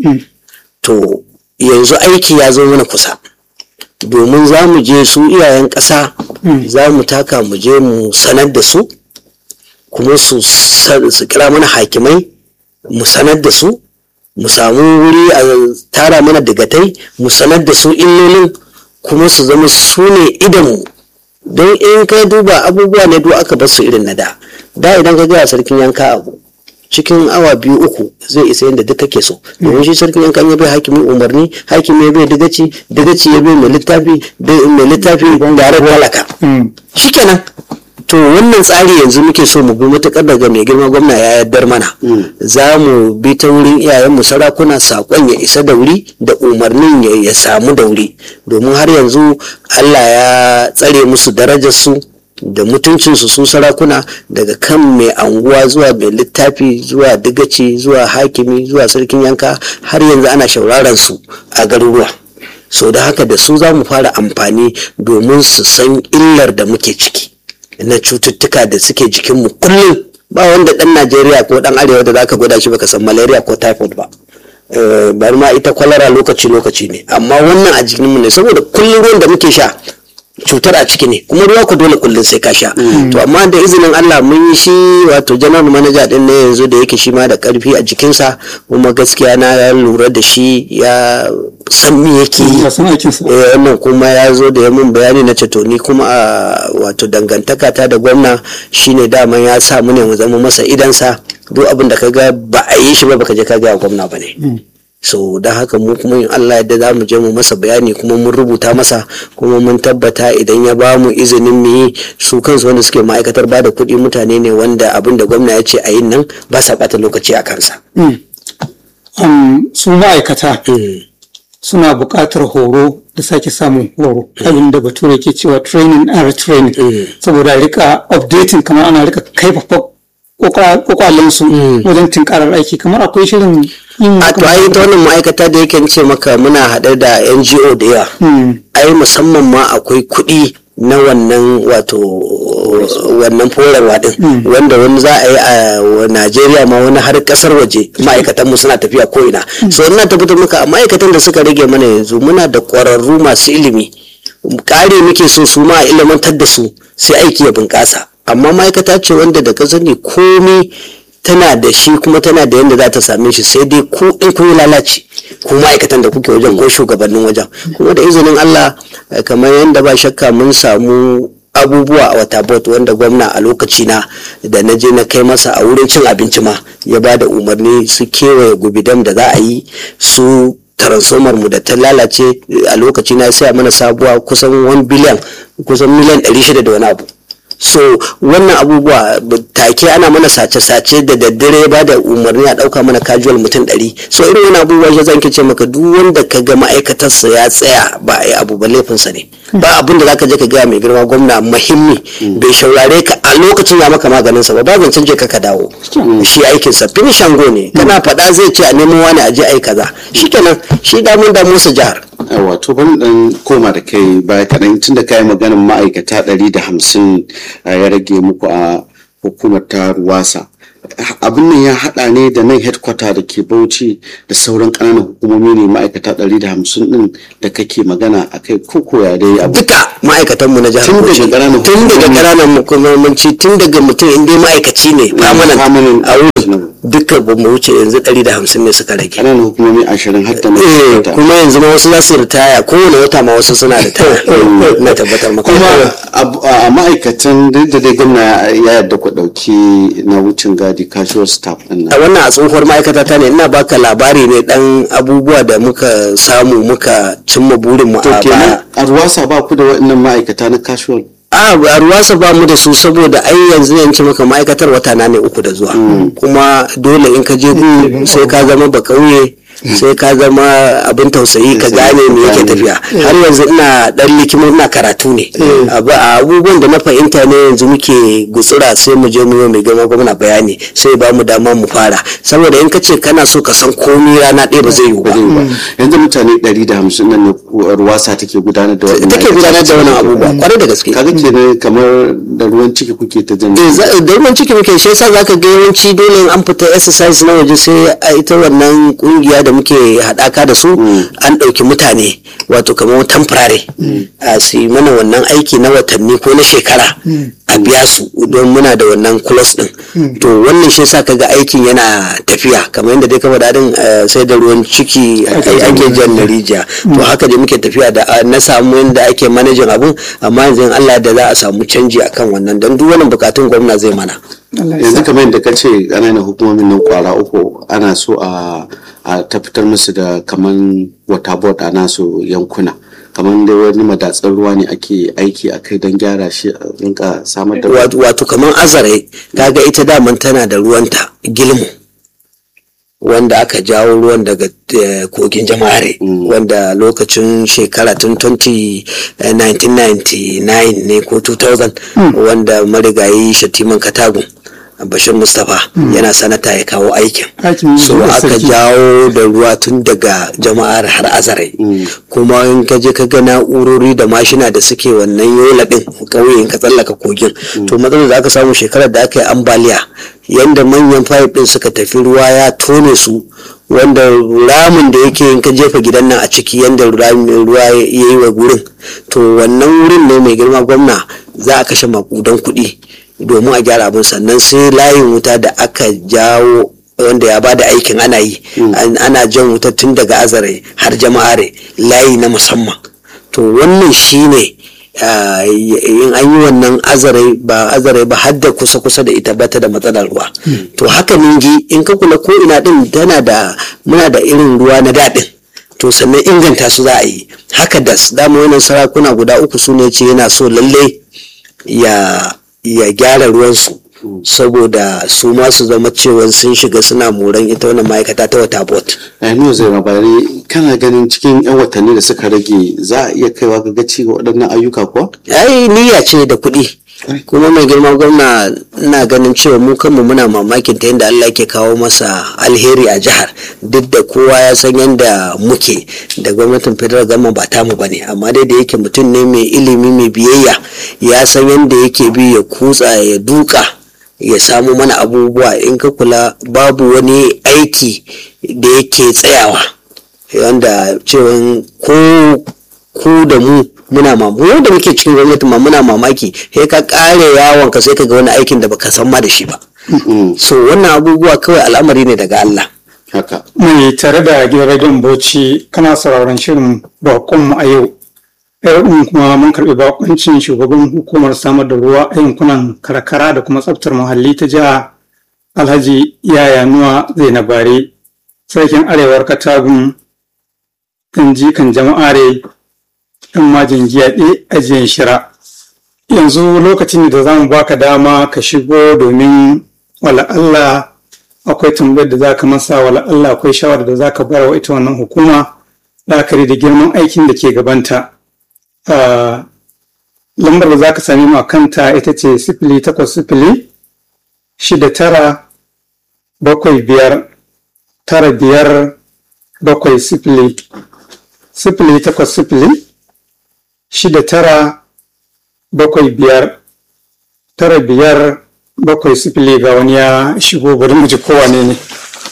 to yanzu aiki ya zo mana kusa domin za mu je su iyayen ƙasa za mu taka mu je mu sanar da su kuma su kira mana hakimai mu sanar da su mu samu wuri a tara mana digatai mu sanar da su illolin kuma su zama su ne idanmu don in ka duba abubuwa ne duk aka bar su irin na da da idan ka gaya sarkin yanka abu cikin awa biyu uku zai isa yadda duk kake so domin shi sarkin yankan ya bai hakimi umarni hakimi ya bai digaci digaci ya bai mai littafi mai littafi da talaka shikenan to wannan tsari yanzu muke so mu bi matuƙar daga mai girma gwamna ya yardar mana za mu bi ta wurin iyayenmu sarakuna saƙon ya isa da wuri da umarnin ya samu da wuri domin har yanzu allah ya tsare musu darajarsu da mutuncinsu su sarakuna daga kan mai anguwa zuwa mai littafi zuwa digaci zuwa hakimi zuwa sarkin yanka har yanzu ana shauraran su a garuruwa so da haka da su za mu fara amfani domin su san illar da muke ciki na cututtuka da suke jikinmu kullum ba wanda dan najeriya ko dan arewa da zaka gwada shi baka san malaria ko typhoid ba bari ma ita kwalara lokaci lokaci ne amma wannan a jikinmu ne saboda kullum ruwan da muke sha cutar a ciki ne kuma ruwa ku dole kullum sai ka sha to amma da izinin Allah mun yi shi wato general manager din ne yanzu da yake shi ma da karfi a jikinsa kuma gaskiya na lura da shi ya san me yake yi wannan kuma ya zo da ya mun bayani na ce to ni kuma a wato dangantaka ta da gwamna shine daman ya sa mu ne mu zama masa idansa duk abin da ka ga ba a yi shi ba baka je ka ga gwamna ba ne so da haka mu kuma in Allah yadda za mu je mu masa bayani kuma mun rubuta masa kuma mun tabbata idan ya ba mu izinin mu yi su kansu wanda suke ma'aikatar ba da kuɗi mutane ne wanda abin da gwamna ya ce a yin nan ba sa ɓata lokaci a kansa. su ma'aikata suna buƙatar horo da sake samun horo abin da bature ke cewa training and retraining saboda rika updating kamar ana rika kaifafa kwakwalensu wajen tinkarar aiki kamar akwai shirin yin a to ai ta wannan ma'aikata da yake ce maka muna haɗe da ngo da yawa ai musamman ma akwai kuɗi na wannan wato wannan forarwa din wanda wani za a yi a najeriya ma wani har kasar waje ma'aikatan mu suna tafiya ko ina so ina tabbatar maka ma'aikatan da suka rage mana yanzu muna da ƙwararru masu ilimi kare muke so su ma a ilimantar da su sai aiki ya bunƙasa amma ma'aikata ce wanda da ka sani komai tana da shi kuma tana da yadda za ta same shi sai dai ku in kun yi lalace ko ma'aikatan da kuke wajen ko shugabannin wajen kuma da izinin Allah kamar yadda ba shakka mun samu abubuwa a wata bot wanda gwamna a lokaci na da na je na kai masa a wurin cin abinci ma ya ba da umarni su kewaye gubidam da za a yi su transformer mu da ta lalace a lokaci na sai mana sabuwa kusan 1 biliyan kusan miliyan 600 da wani abu so wannan abubuwa take ana mana sace-sace da daddare ba da umarni a ɗauka mana casual mutum ɗari so irin wani abubuwa ya zan ce maka duk wanda ka ga ma'aikatarsa ya tsaya ba a yi abu ba laifinsa ne ba abin da zaka je ka gaya mai girma gwamna muhimmi bai shaurare ka a lokacin ya maka maganin sa ba ba zancen je ka ka dawo shi aikin sa finish go ne kana faɗa zai ce a nemo wani a je ai kaza shikenan shi damun damu sa jihar wato ban dan koma da kai baya kaɗan tun da kayi maganin ma'aikata ɗari da hamsin ya rage muku a hukumar ta ruwasa abin nan ya haɗa ne da nan headquarter da ke bauchi da sauran ƙananan hukumomi ne ma'aikata ɗari da hamsin ɗin da kake magana a kai koko ya dai abu duka ma'aikatanmu na jihar Tun daga Bauchi ƙananan tun daga hukumomi. ƙananan hukumomanci tun daga mutum in dai ma'aikaci ne permanent permanent. a wurin duka ba mu wuce yanzu ɗari da hamsin ne suka rage ƙananan hukumomi ashirin har da na Eh, headquarter. kuma yanzu ma wasu za su ritaya kowane wata ma wasu suna ritaya na tabbatar maka kuma a- a ma'aikatan duk da dai gwamna ya yarda ku ɗauki na wucin gadi casual staff ɗin a nan wannan a tsohuwar ma'aikata ta ne ina baka labari ne dan abubuwa da muka samu muka cimma burin mu to a kenan baya a ruwasa ba ku da waɗannan ma'aikata na casual a a ruwasa ba mu da su saboda ai yanzu yanci maka ma'aikatar wata na ne uku da zuwa kuma dole in ka je gu sai ka zama ba kauye sai ka zama abin tausayi ka gane me yake tafiya har yanzu ina dan likimo ina karatu ne Abu- a abubuwan da na fahimta ne yanzu muke gutsura sai mu je mu yi mai gama gwamna bayani sai ba mu dama mu fara saboda in ka ce kana so ka san komi rana ɗaya ba zai yiwu ba yanzu mutane ɗari da hamsin nan ne ruwasa take gudanar da waɗannan take gudanar da wannan abubuwa kwarai da gaske kaga kenan kamar da ruwan ciki kuke ta jan Eh, za- da ruwan ciki muke shi yasa zaka ga yawanci dole in an fita exercise na waje sai a ita wannan kungiya da muke haɗaka da su an ɗauki mutane wato kamar temporary a su yi mana wannan aiki na watanni ko na shekara a biya su don muna da wannan clause din to wannan shi yasa kaga aikin yana tafiya kamar yadda dai ka faɗa din eh, sai da ruwan ciki ai- ake jan na rijiya to haka dai muke tafiya da ah, na samu yadda ake manajin abun amma yanzu in Allah da za a samu canji akan wannan don duk wannan bukatun gwamna zai mana yanzu kamar yadda ka ce ƙananan hukumomin nan kwara uku ana so a a tabbatar musu da kaman wata board a nasu yankuna kamar dai wani madatsar ruwa ne ake aiki a kai don gyara shi a rinka samar da ruwa. wato kamar azare kaga ita daman tana da ruwanta gilmu wanda aka jawo ruwan daga eh, kogin jama'are wanda lokacin shekara tun 20, eh, 1999 ne ko 2000 wanda marigayi shatiman katagun bashir mustapha yana sanata ya kawo aikin Aikin so ruwan aka sarki. jawo da ruwa tun daga jama'ar har azare kuma in ka je ka ga na'urori da mashina da suke wannan yola din ƙauye in ka tsallaka kogin to matsalar da aka samu shekarar da aka yi ambaliya yanda manyan fayif din suka tafi ruwa ya tone su wanda ramin da yake in ka jefa gidan nan a ciki yanda ramin ruwa ya yi wa gurin to wannan wurin ne mai girma gwamna za a kashe makudan kuɗi domin a gyara abin sannan sai layin wuta da aka jawo wanda ya bada aikin ana yi An- ana jan wuta tun daga azare har jama'are layi na musamman to wannan shine ah, in an yi wannan azare ba azare ba har da kusa kusa da ita ba ta da matsalar ruwa to haka ningi in ka kula ko ina din tana da muna da irin ruwa na daɗin to sannan inganta su za a yi haka das dama wannan sarakuna guda uku su ne ce yana so lalle ya ya gyara ruwansu saboda su ma su zama cewa sun shiga suna moran ita wannan ma'aikata ta wata bot Aminu zai mabari kana ganin cikin 'yan watanni da suka rage za a iya kaiwa ga gaci ga waɗannan ayyuka kuwa? ai niyya ce da kuɗi kuma mai girma gwamna ina ganin cewa mu kanmu muna mamakin ta yadda Allah ke kawo masa alheri a jihar duk da kowa ya san yadda muke da gwamnatin federal gama ba tamu bane amma dai da yake mutum ne mai ilimi mai biyayya ya san yadda yake bi ya kutsa ya duka ya samu mana abubuwa in ka kula babu wani aiki da yake tsayawa wanda cewa ko ku da mu muna ma mu da muke cikin gwamnati ma muna mamaki sai ka kare yawon ka sai ka ga wani aikin da baka san ma da shi ba so wannan abubuwa kawai al'amari ne daga Allah Haka. mai tare da gidan rediyon bauchi kana sauraron shirin bakonmu a yau yau din kuma mun karɓi bakoncin shugaban hukumar samar da ruwa a yankunan karkara da kuma tsaftar muhalli ta jiha alhaji yaya nuwa zainabare sarkin arewar katagun kan jikan jama'are ɗan majin giyaɗe ajiyan shira yanzu lokacin da za mu baka dama ka shigo domin wala Allah akwai tambayar da za ka masa wala Allah akwai shawarar da za ka bayar wa ita wannan hukuma la'akari da girman aikin da ke gabanta Ah, lambar da za ka sami mu a kanta ita ce sifili takwas sifili shida tara bakwai biyar tara biyar bakwai sifili sifili takwas sifili shida tara bakwai biyar tara biyar bakwai sifili ga wani ya shigo bari mu ji kowane ne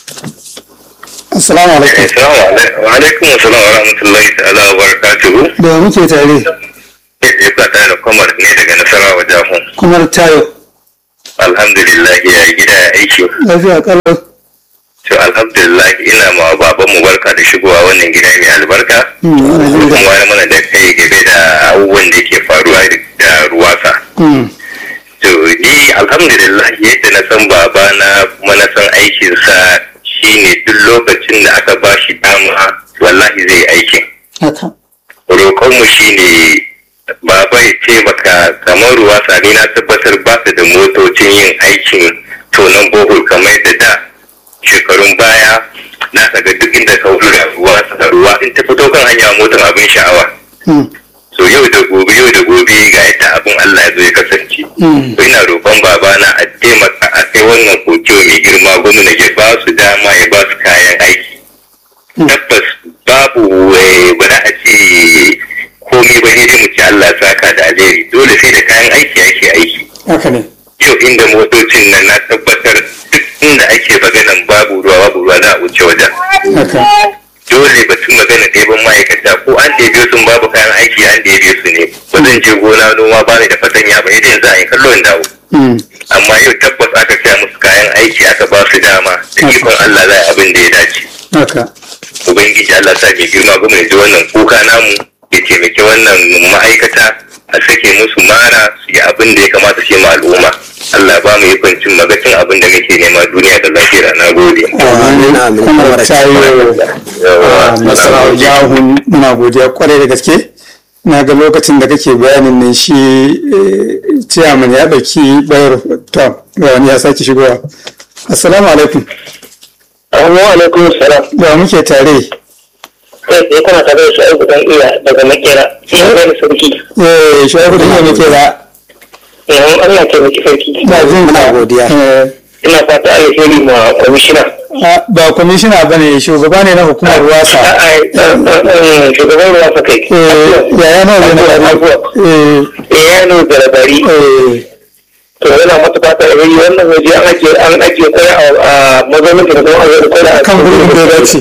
assalamu alaikum Assalamu alaikum. Wa alaikum assalam wa rahmatullahi ta'ala wa barakatuhu. da muke tare Kai tsaye ka tare da kwamar ne daga Nasarawa Jahun. kuma tayo Alhamdulillah ya gida ya aiki. lafiya kalau To alhamdulillah ina ma baban mu barka da shigowa wannan gida mai albarka. Kuma wani mana da kai game da abubuwan da ke faruwa da ruwasa. To ni alhamdulillah yadda na san babana kuma na san aikinsa shine duk lokacin da aka ba shi dama wallahi zai aikin. haka roƙonmu shi ne baba ya taimaka kamar ruwa sani na tabbatar ba su da motocin yin aikin tonon bohol kamar da da shekarun baya na daga duk inda ka hura ruwa saka ruwa in ta fito kan hanya motar abin sha'awa so yau da gobe yau da gobe ga yadda abin Allah ya zo ya kasance to ina roƙon babana a taimaka a kai wannan kokiyo mai girma gwamna ya ba su dama ya ba su kayan aiki tabbas babu eh, ba za a ce komai ba sai dai mu ci Allah ya saka da alheri dole sai da kayan aiki ake aiki haka ne yau inda motocin nan na tabbatar duk inda ake maganan babu ruwa babu ruwa za a wuce wajen haka dole batun magana ɗeban ma'aikata ko an ɗebe sun babu kayan aiki an ɗebe su ne ba zan je gona noma ba ni da fatanya ba idan za a yi kallo in dawo Mm. amma yau tabbas aka siya musu kayan aiki aka ba su dama da ikon Allah za a yi abin da ya dace haka ubangiji Allah sa mai girma gwamna ya ji wannan kuka namu ya taimaki wannan ma'aikata a sake musu mara su yi abin da ya kamata su yi ma al'umma Allah ba mu yi kwancin magacin abin da muke nema duniya da lafiya na gode. Amin, amin. kuma Kamar tayo Yawa, nasarawa jahun muna godiya kwarai da gaske na ga lokacin da kake bayanin nan shi ciyaman ya ɗauki bayar to ga wani ya sake shigowa assalamu alaikum Assalamu alaikum salam. da muke tare Kai tsaye kana tare da Shu'aibu dan iya daga makera. Sai ya gani sarki. eh shaibu da iya muke da Yawan Allah ke maki sarki. na jin Muna ka. godiya. Eh, Ina fata alheri ma kwamishina. a, ba kwamishina ba ne shugaba ne na hukumar wasa A'a, shugaban ruwa sa kai. eh yaya na zai na bari eh Eh, ya nuna zarabari. eh To yana mata fata alheri wannan waje an ajiye an ajiye kwaya a mazaunin da kuma an kwaya a kan gurbin da ya dace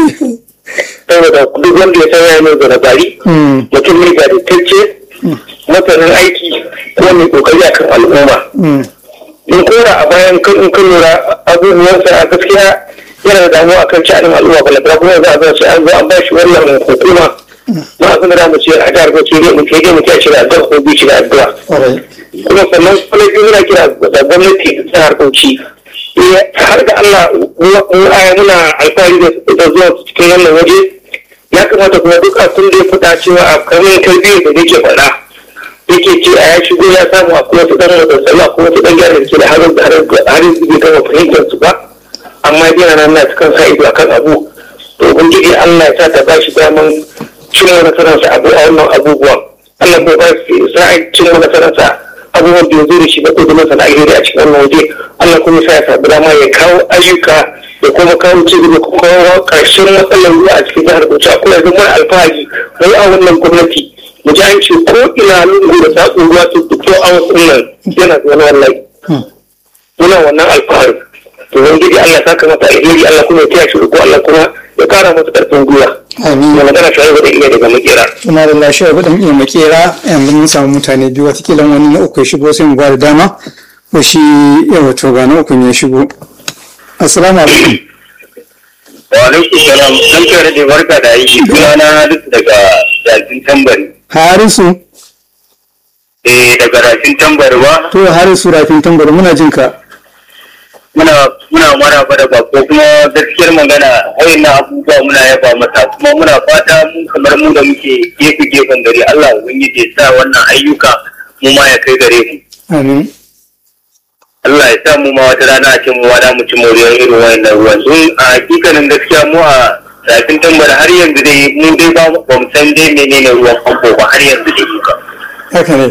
Saboda duk wanda ya san ya nuna zarabari. Mm, Mutum ne jajirtacce. Masanin aiki ko mai kokari akan al'umma. mm, in kora a bayan kan in kan lura abubuwansa a gaskiya yana da damuwa akan sha'anin al'umma balantana kuma za a zo sai an zo an ba shi wannan hukuma ma abin da mu ce a jihar Bauchi ne mu ke mu ke shi da addu'a ko bi shi da addu'a kwarai. kuma sannan kwalaji muna kira da gwamnati ta jihar Bauchi eh, har da Allah mu- mu aya muna alfahari da da zuwa cikin wannan waje ya kamata kuma duk abin da ya fita cewa a kamar tarbiyyar da yake faɗa yake ce a ya shigo ya samu a kuma su dan matsatsalu a kuma su dan gyara da ke da harin da harin da bai gama fahimtar su ba amma yana nan na cikin sa ido akan abu to ubangiji Allah ya sa ta bashi daman cin nasararsa abu a wannan abubuwan Allah ko ba shi sa'ai cin nasararsa abubuwan da ya zo da shi na kudurin sana alheri a cikin wannan waje Allah kuma sa ya samu dama ya kawo ayyuka da kuma kawo ci gaba kuma kawo karshen matsalar ruwa a cikin jihar Bauchi akwai yanzu mai alfahari mai a wannan gwamnati mu ji an ce ko ina lungu da saƙon ruwa to fito a wasu nan yana zuwa wallahi muna wannan alfahari to wani gidi Allah saka mata alheri Allah kuma ya taya shi ko Allah kuma ya kara masa karfin gwiwa amin mai magana shi da iya daga makera suna da lashe ba dan iya makera yanzu mun samu mutane biyu watakila wani na uku ya shigo sai mu ba da dama ko shi yawa to ga na uku ya shigo assalamu alaikum wa alaikum salam dan kare da barka da aiki sunana Halisu daga Rafin Tambari harisu eh daga Rafin Tambari ba to harisu rafin tambari muna jin ka muna muna maraba da bako kuma gaskiyar magana wayannan abubuwa muna yaba masa kuma muna fata mu kamar mu da muke gefe gefen gari Allah ubangiji ya sa wannan ayyuka mu ma ya kai gare mu amin Allah ya sa mu ma wata rana a ce mu wada mu ci moriyar irin wayannan ruwan sun a hakikanin gaskiya mu a rafin tambara har yanzu dai mu dai ba mu ba mu san dai menene ruwan famfo ba har yanzu dai ka haka ne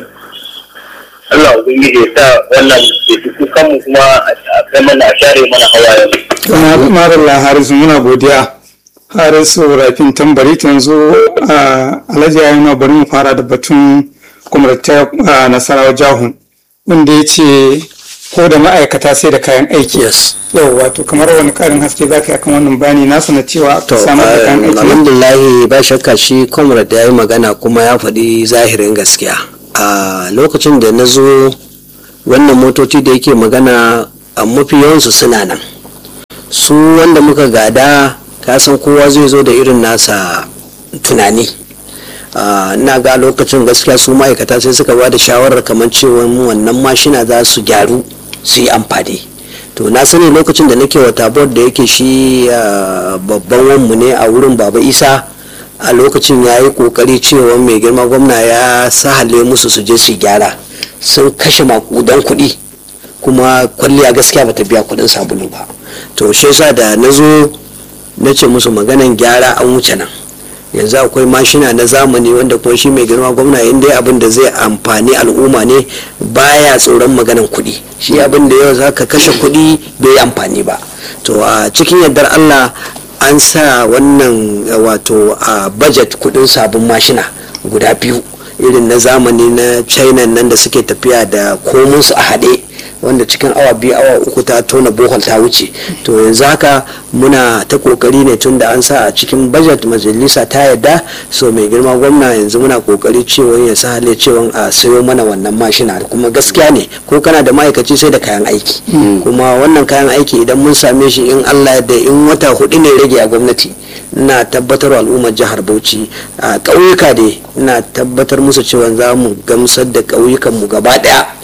Allah ubangiji ya sa wannan ya fi kukan mu kuma a kai mana a share mana hawayen mu marilla harisu muna godiya harisu rafin tambari ta yanzu a alhaji ya yana bari mu fara da batun kwamratar nasarawa jahun wanda ya ce ko da ma'aikata sai da kayan aiki yes yau wato kamar wani karin haske za ka yi akan wannan bayani nasu na cewa to samar da kayan aiki alhamdulahi ba shakka shi comrade ya yi magana kuma ya faɗi zahirin gaskiya a lokacin da na zo wannan motoci da yake magana a mafi yawansu suna nan su wanda muka gada kasan kowa zai zo da irin nasa tunani Ah, ina ga lokacin gaskiya su ma'aikata sai suka ba da shawarar kamar cewa mu wannan mashina za su gyaru su yi amfani to na sani lokacin da nake wata board da yake shi ah, babban wanmu ne a wurin baba isa a lokacin ya yi kokari cewa mai girma gwamna ya sahale musu su je su gyara sun kashe makudan kuɗi kuma kwalliya gaskiya bata biya kuɗin sabulu ba to shi yasa da na zo na ce musu maganan gyara an wuce nan yanzu akwai mashina na zamani wanda kuma shi mai girma gwamna in dai abin da zai amfani al'umma ne baya tsoron maganan kuɗi shi abin da yau za ka kashe kuɗi bai yi amfani ba to a cikin yardar allah an sa wannan eh, wato a budget kuɗin sabon mashina guda biyu irin na zamani na china nan da suke tafiya da komunsu a haɗe wanda cikin awa biyu awa uku ta tona bohol ta wuce to yanzu haka muna ta kokari ne tun da an sa a cikin budget majalisa ta yadda so mai girma gwamna yanzu muna kokari cewa ya sa hale cewa a sayo mana wannan mashina kuma gaskiya ne ko kana da ma'aikaci sai da kayan aiki kuma wannan kayan aiki idan mun same shi in allah da in wata hudu ne rage a gwamnati ina tabbatar wa al'ummar jihar bauchi a ƙauyuka dai ina tabbatar musu cewa za mu gamsar da ƙauyukanmu gaba ɗaya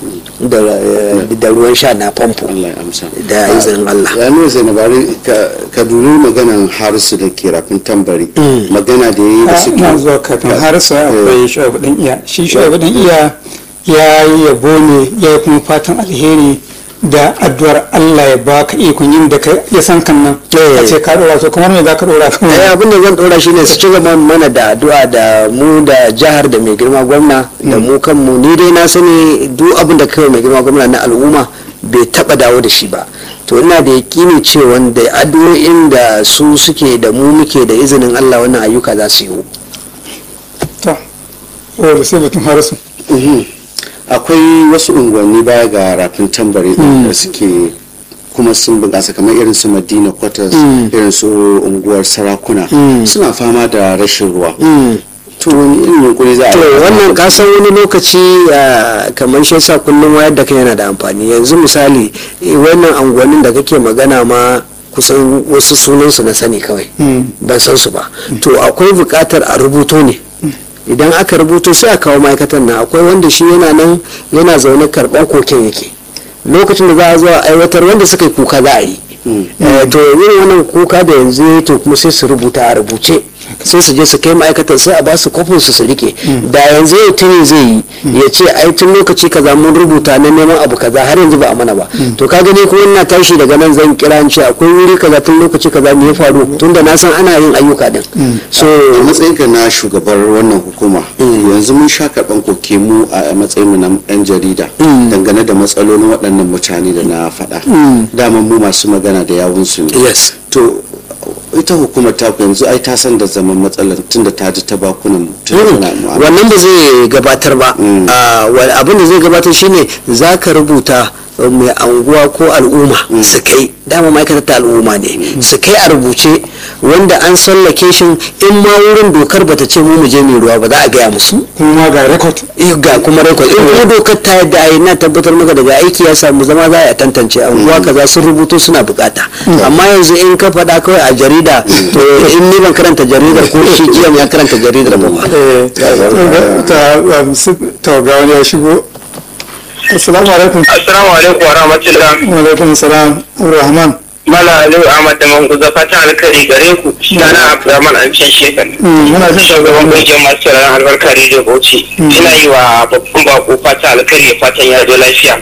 da da ruwan sha na famfo Allah ya amsa da izinin Allah ya nuna zainabari ka dubi maganan harisu da ke rafin tambari magana da ya yi da suke na zuwa kafin har sai akwai shu'aibu dan iya shi shu'aibu dan iya ya yi yabo ne ya yi kuma fatan alheri da addu'ar Allah ya baka ikon yin da ya san kan nan a ce ka dora to kamar me za ka dora kan eh abin da zan dora shine su ci gaba mana da addu'a da mu da jihar da mai girma gwamna da mu kanmu ni dai na sani duk abin da kai mai girma gwamna na al'umma bai taba dawo da shi ba to ina da yakini cewa da addu'o'in da su suke da mu muke da izinin Allah wannan ayyuka za su yi to wanda sai batun harisu akwai wasu unguwanni baya ga rafin tambari da suke kuma sun bunƙasa kamar irin su madina quarters irin su unguwar sarakuna suna fama da rashin ruwa to wani irin yunkuri za a to wannan kasan wani lokaci kamar shi yasa kullum wayar da kai yana da amfani yanzu misali wannan anguwannin da kake magana ma kusan wasu sunansu na sani kawai ban san su ba to akwai buƙatar a rubuto ne idan aka rubuto sai a kawo ma'aikatan nan akwai wanda shi yana nan yana zaune karɓar koken yake lokacin da za a zuwa aiwatar wanda suka yi kuka za a yi to yin wannan kuka da yanzu to kuma sai su rubuta a rubuce sai su je su kai ma'aikatan sai a ba su kofin su su rike da yanzu yau tuni zai yi ya ce ai tun lokaci kaza mun rubuta na neman abu kaza har yanzu ba a mana ba to ka gani kuma ina tashi daga nan zan kira ce akwai wuri kaza tun lokaci kaza me ya faru tunda na san ana yin ayyuka din so a matsayin ka na shugabar wannan hukuma yanzu mun sha karɓan koke mu a matsayin mu na yan jarida dangane da matsalolin waɗannan mutane da na faɗa dama mu masu magana da yawun su ne yes to ita hukumar ta yanzu ai ta san da zaman matsalar tunda ta ji ta bakunan wannan ba zai gabatar ba abin da zai gabatar shine za ka rubuta mai anguwa ko al'umma su kai dama ma'aikatar ta al'umma ne su kai a rubuce wanda an sallake shi in ma wurin dokar bata ce mu je mai ruwa ba za a gaya musu kuma ga rekod ga kuma rekod in kuma dokar ta yadda a yi na tabbatar maka daga aiki ya samu zama za a tantance anguwa kaza sun rubuto suna bukata amma yanzu in ka faɗa kawai a jarida to in ni ban karanta jaridar ko shi jiya ya karanta jaridar ba ta ga wani ya shigo assalamu alaikum assalamu alaikum wa rahmatullah wa alaikum salam rahman mala aliyu ahmad da manguza fatan alkari gare ku sana abdurrahman an can shekar muna jin shugaban kungiyar masu ran albarka rediyo bauchi ina yi wa babban bako fatan alkari ya fatan ya zo lafiya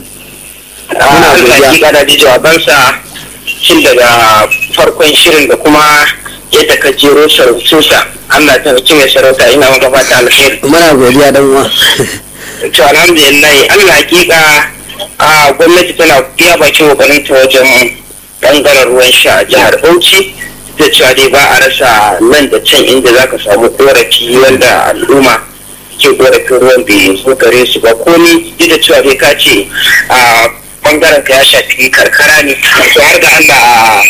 a hakika da ji jawabansa cin daga farkon shirin da kuma yadda ka jero sarautunsa allah ta hukumi mai sarauta ina maka fatan alkhairi muna godiya dan uwa to alhamdulillah allah hakika a gwamnati tana iya bakin kokarin ta wajen bangaren ruwan sha a jihar bauchi da cewa dai ba a rasa nan da can inda za ka samu korafi wanda al'umma ke korafin ruwan bai zo gare su ba ko ni duk da cewa dai ka ce a bangaren ka ya shafi karkara ne to har ga allah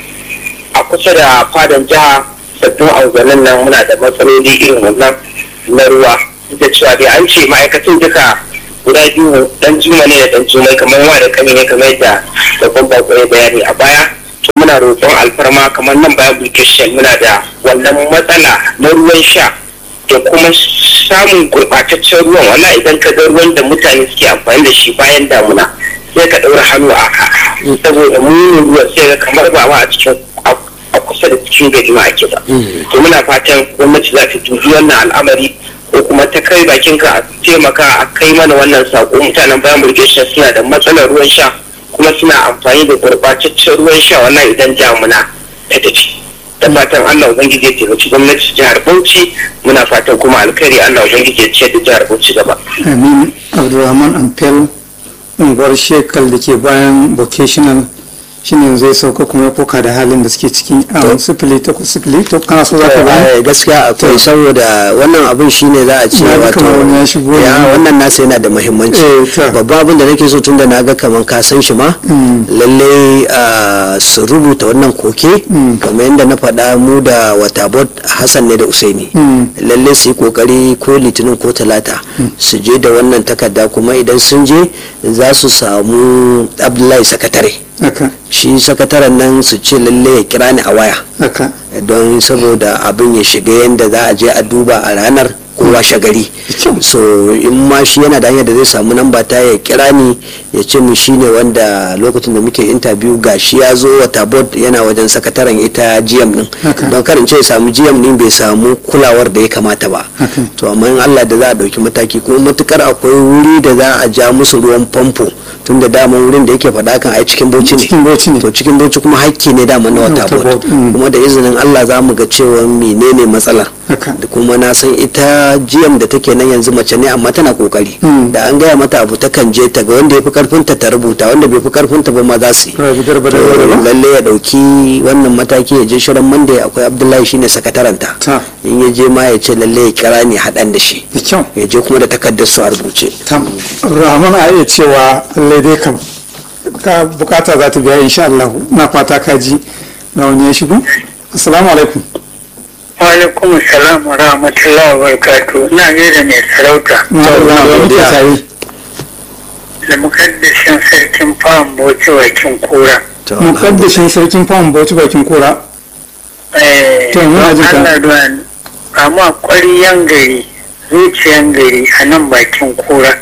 a kusa da fadan jiha sabbin angonin nan muna da matsaloli irin wannan na ruwa da cewa dai an ce ma'aikatan duka guda biyu dan juma ne da dan jumai kamar wa da kani ne kamar yadda babban bako ya bayani a baya to muna roƙon alfarma kamar nan bayan application muna da wannan matsala na ruwan sha da kuma samun gurɓataccen ruwan wala idan ka ga ruwan da mutane suke amfani da shi bayan damuna sai ka ɗaura hannu a ka saboda munin ruwan sai ga kamar ba ma a cikin a kusa da cikin gari ma ake ba to muna fatan gwamnati za ta dubi wannan al'amari ko kuma ta kai bakin ka a taimaka a kai mana wannan sako mutanen bayan burgeshin suna da matsalar ruwan sha kuma suna amfani da gurɓataccen ruwan sha wannan idan damuna ta tafi da fatan Allah ubangiji ya taimaki gwamnati jihar Bauchi muna fatan kuma alkhairi Allah ubangiji ya ciyar da jihar Bauchi gaba amin abdulrahman amfel unguwar shekal da ke bayan vocational shine zai sauka kuma ya koka da halin da suke ciki a sifili takwas sifili to kana so za ka gani gaskiya akwai saboda wannan abin shine za a ce Na ga wato kamar wani ya shigo ya ne. wannan nasa yana da muhimmanci Eh, ta. babban abin da nake so tun da na ga kamar ka san shi ma lallai ah, su rubuta wannan koke kamar yadda na faɗa mu da watabot hassan ne da usaini lallai su yi kokari ko litinin ko talata su je da wannan takarda kuma idan sun je za su samu abdullahi sakatare haka shi sakataren nan su ce lalle ya kira ni a waya haka don saboda abin ya shiga yadda za a je a duba a ranar ko washe gari so in ma shi yana da hanyar da zai samu namba ta ya kira ni ya ce mu shine wanda lokacin da muke interview ga shi ya zo wata board yana wajen sakataren ita GM din don karin ce ya samu GM din bai samu kulawar da ya kamata ba to amma in Allah da za a dauki mataki kuma matukar akwai wuri da za a ja musu ruwan famfo tun da daman wurin da yake faɗa kan ai cikin bauchi ne to cikin bauchi kuma hakki ne dama na wata board kuma da izinin Allah za mu ga cewa menene matsalar da kuma na san ita GM da take nan yanzu mace ne amma tana kokari da an gaya mata abu ta kan je ta ga wanda ya fi karfin ta rubuta wanda bai fi karfin ta ba ma za su yi lalle ya dauki wannan mataki ya je shirin monday akwai abdullahi shine sakataranta in ya je ma ya ce lalle ya kira ne haɗan da shi ya je kuma da takardar su a rubuce rahman a iya cewa lallai dai kam ka bukata za ta biya insha Allah na fata ka ji na wani ya shigo assalamu alaikum alaikum salam wa rahmatullahi wa barakatu na gaida mai sarauta da mukaddashin sarkin fawon bauchi bakin kura mukaddashin sarkin fawon bauchi bakin kura to muna jin ka Allah amma kwariyan gari zuciyan gari a nan bakin kura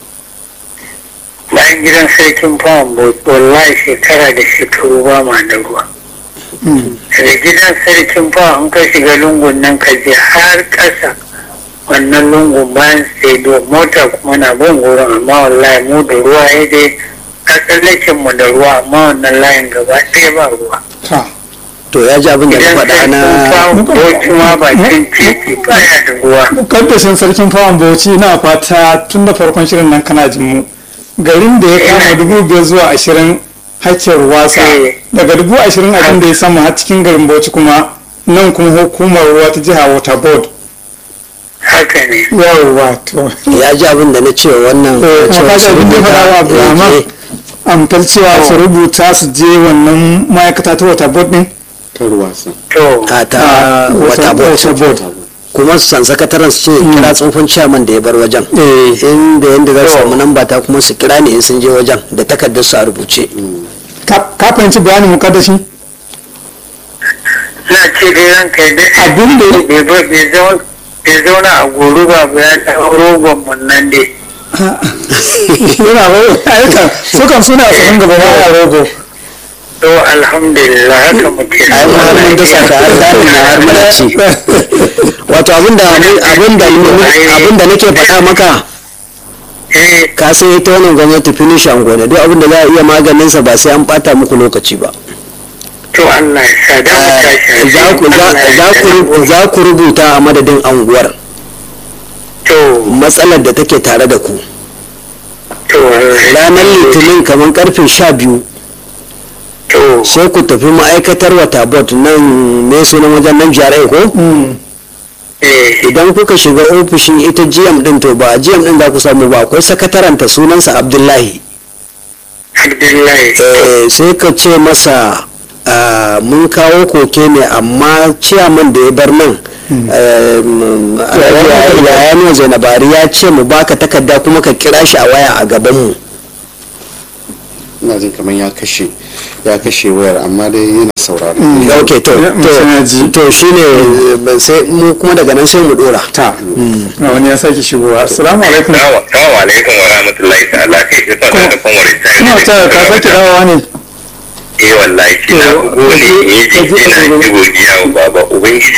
bayan gidan sarkin fawon bauchi wallahi shekara da shekaru ba ma da ruwa daga gidan sarkin fa an ka shiga lungun nan ka je har ƙasa wannan lungun bayan sai mota kuma na bin gurin amma wallahi mu da ruwa ya dai kasallakin mu da ruwa amma wannan layin gaba ɗaya ba ruwa to ya ji abin da na faɗa na bauchi ma bakin titi baya da ruwa kaddashin sarkin fawon bauchi na fata tun da farkon shirin nan kana jin mu garin da ya kama dubu biyar zuwa ashirin hakkin wasa daga dubu ashirin abin da ya samu har cikin garin bauchi kuma nan kuma hukumar ruwa ta jiha water board haka ne yawwa to ya ji abin da na ce wannan kuma kaga abin da ya faɗa wa abdulrahman amtar cewa su rubuta su je wannan ma'aikata ta water board din ta ruwasa a ta wata board kuma su san sakataren su ce kira tsofin ciyaman da ya bar wajen inda yadda za su samu namba ta kuma su kira ne in sun je wajen da takardar su a rubuce ka fahimci bayanin mukaddashi na ce dai ranka dai abin da bai zauna a goro ba ya ɗau rogon mun nan dai yana rogo ayyukan su kan suna sanin gaba ba a rogo to alhamdulillah haka muke ai ma mun da saka har dani na har mana ci wato abinda abinda abinda nake faɗa maka ka sai ta wannan gwamnati finish an gona duk abinda za a iya maganin sa ba sai an bata muku lokaci ba to Allah ya sa da za ku za ku rubuta a madadin anguwar to matsalar da take tare da ku to ranar litinin kamar karfe sha biyu to sai ku tafi ma'aikatar wata bot nan me sunan wajen nan jarai ko eh idan kuka shiga ofishin ita gm din to ba gm din za ku samu ba akwai sakataranta sunansa abdullahi Abdullahi Eh, sai ka ce masa ah, mun kawo koke ne amma ciyaman da ya bar nan yayan zainabari ya ce mu baka takarda kuma ka kira shi a waya a gabanmu ina jin kamar ya kashe ya kashe wayar amma dai yana sauraro ok to to to shine eh, sai mu kuma daga nan sai mu dora ta na wani ya sake shigowa assalamu alaikum Assalamu alaikum wa rahmatullahi ta'ala kai ki sa da kuma wani kuma ta ka sake dawowa ne eh wallahi shi na bugu ne in yi jiki na ji godiya wa baba ubangiji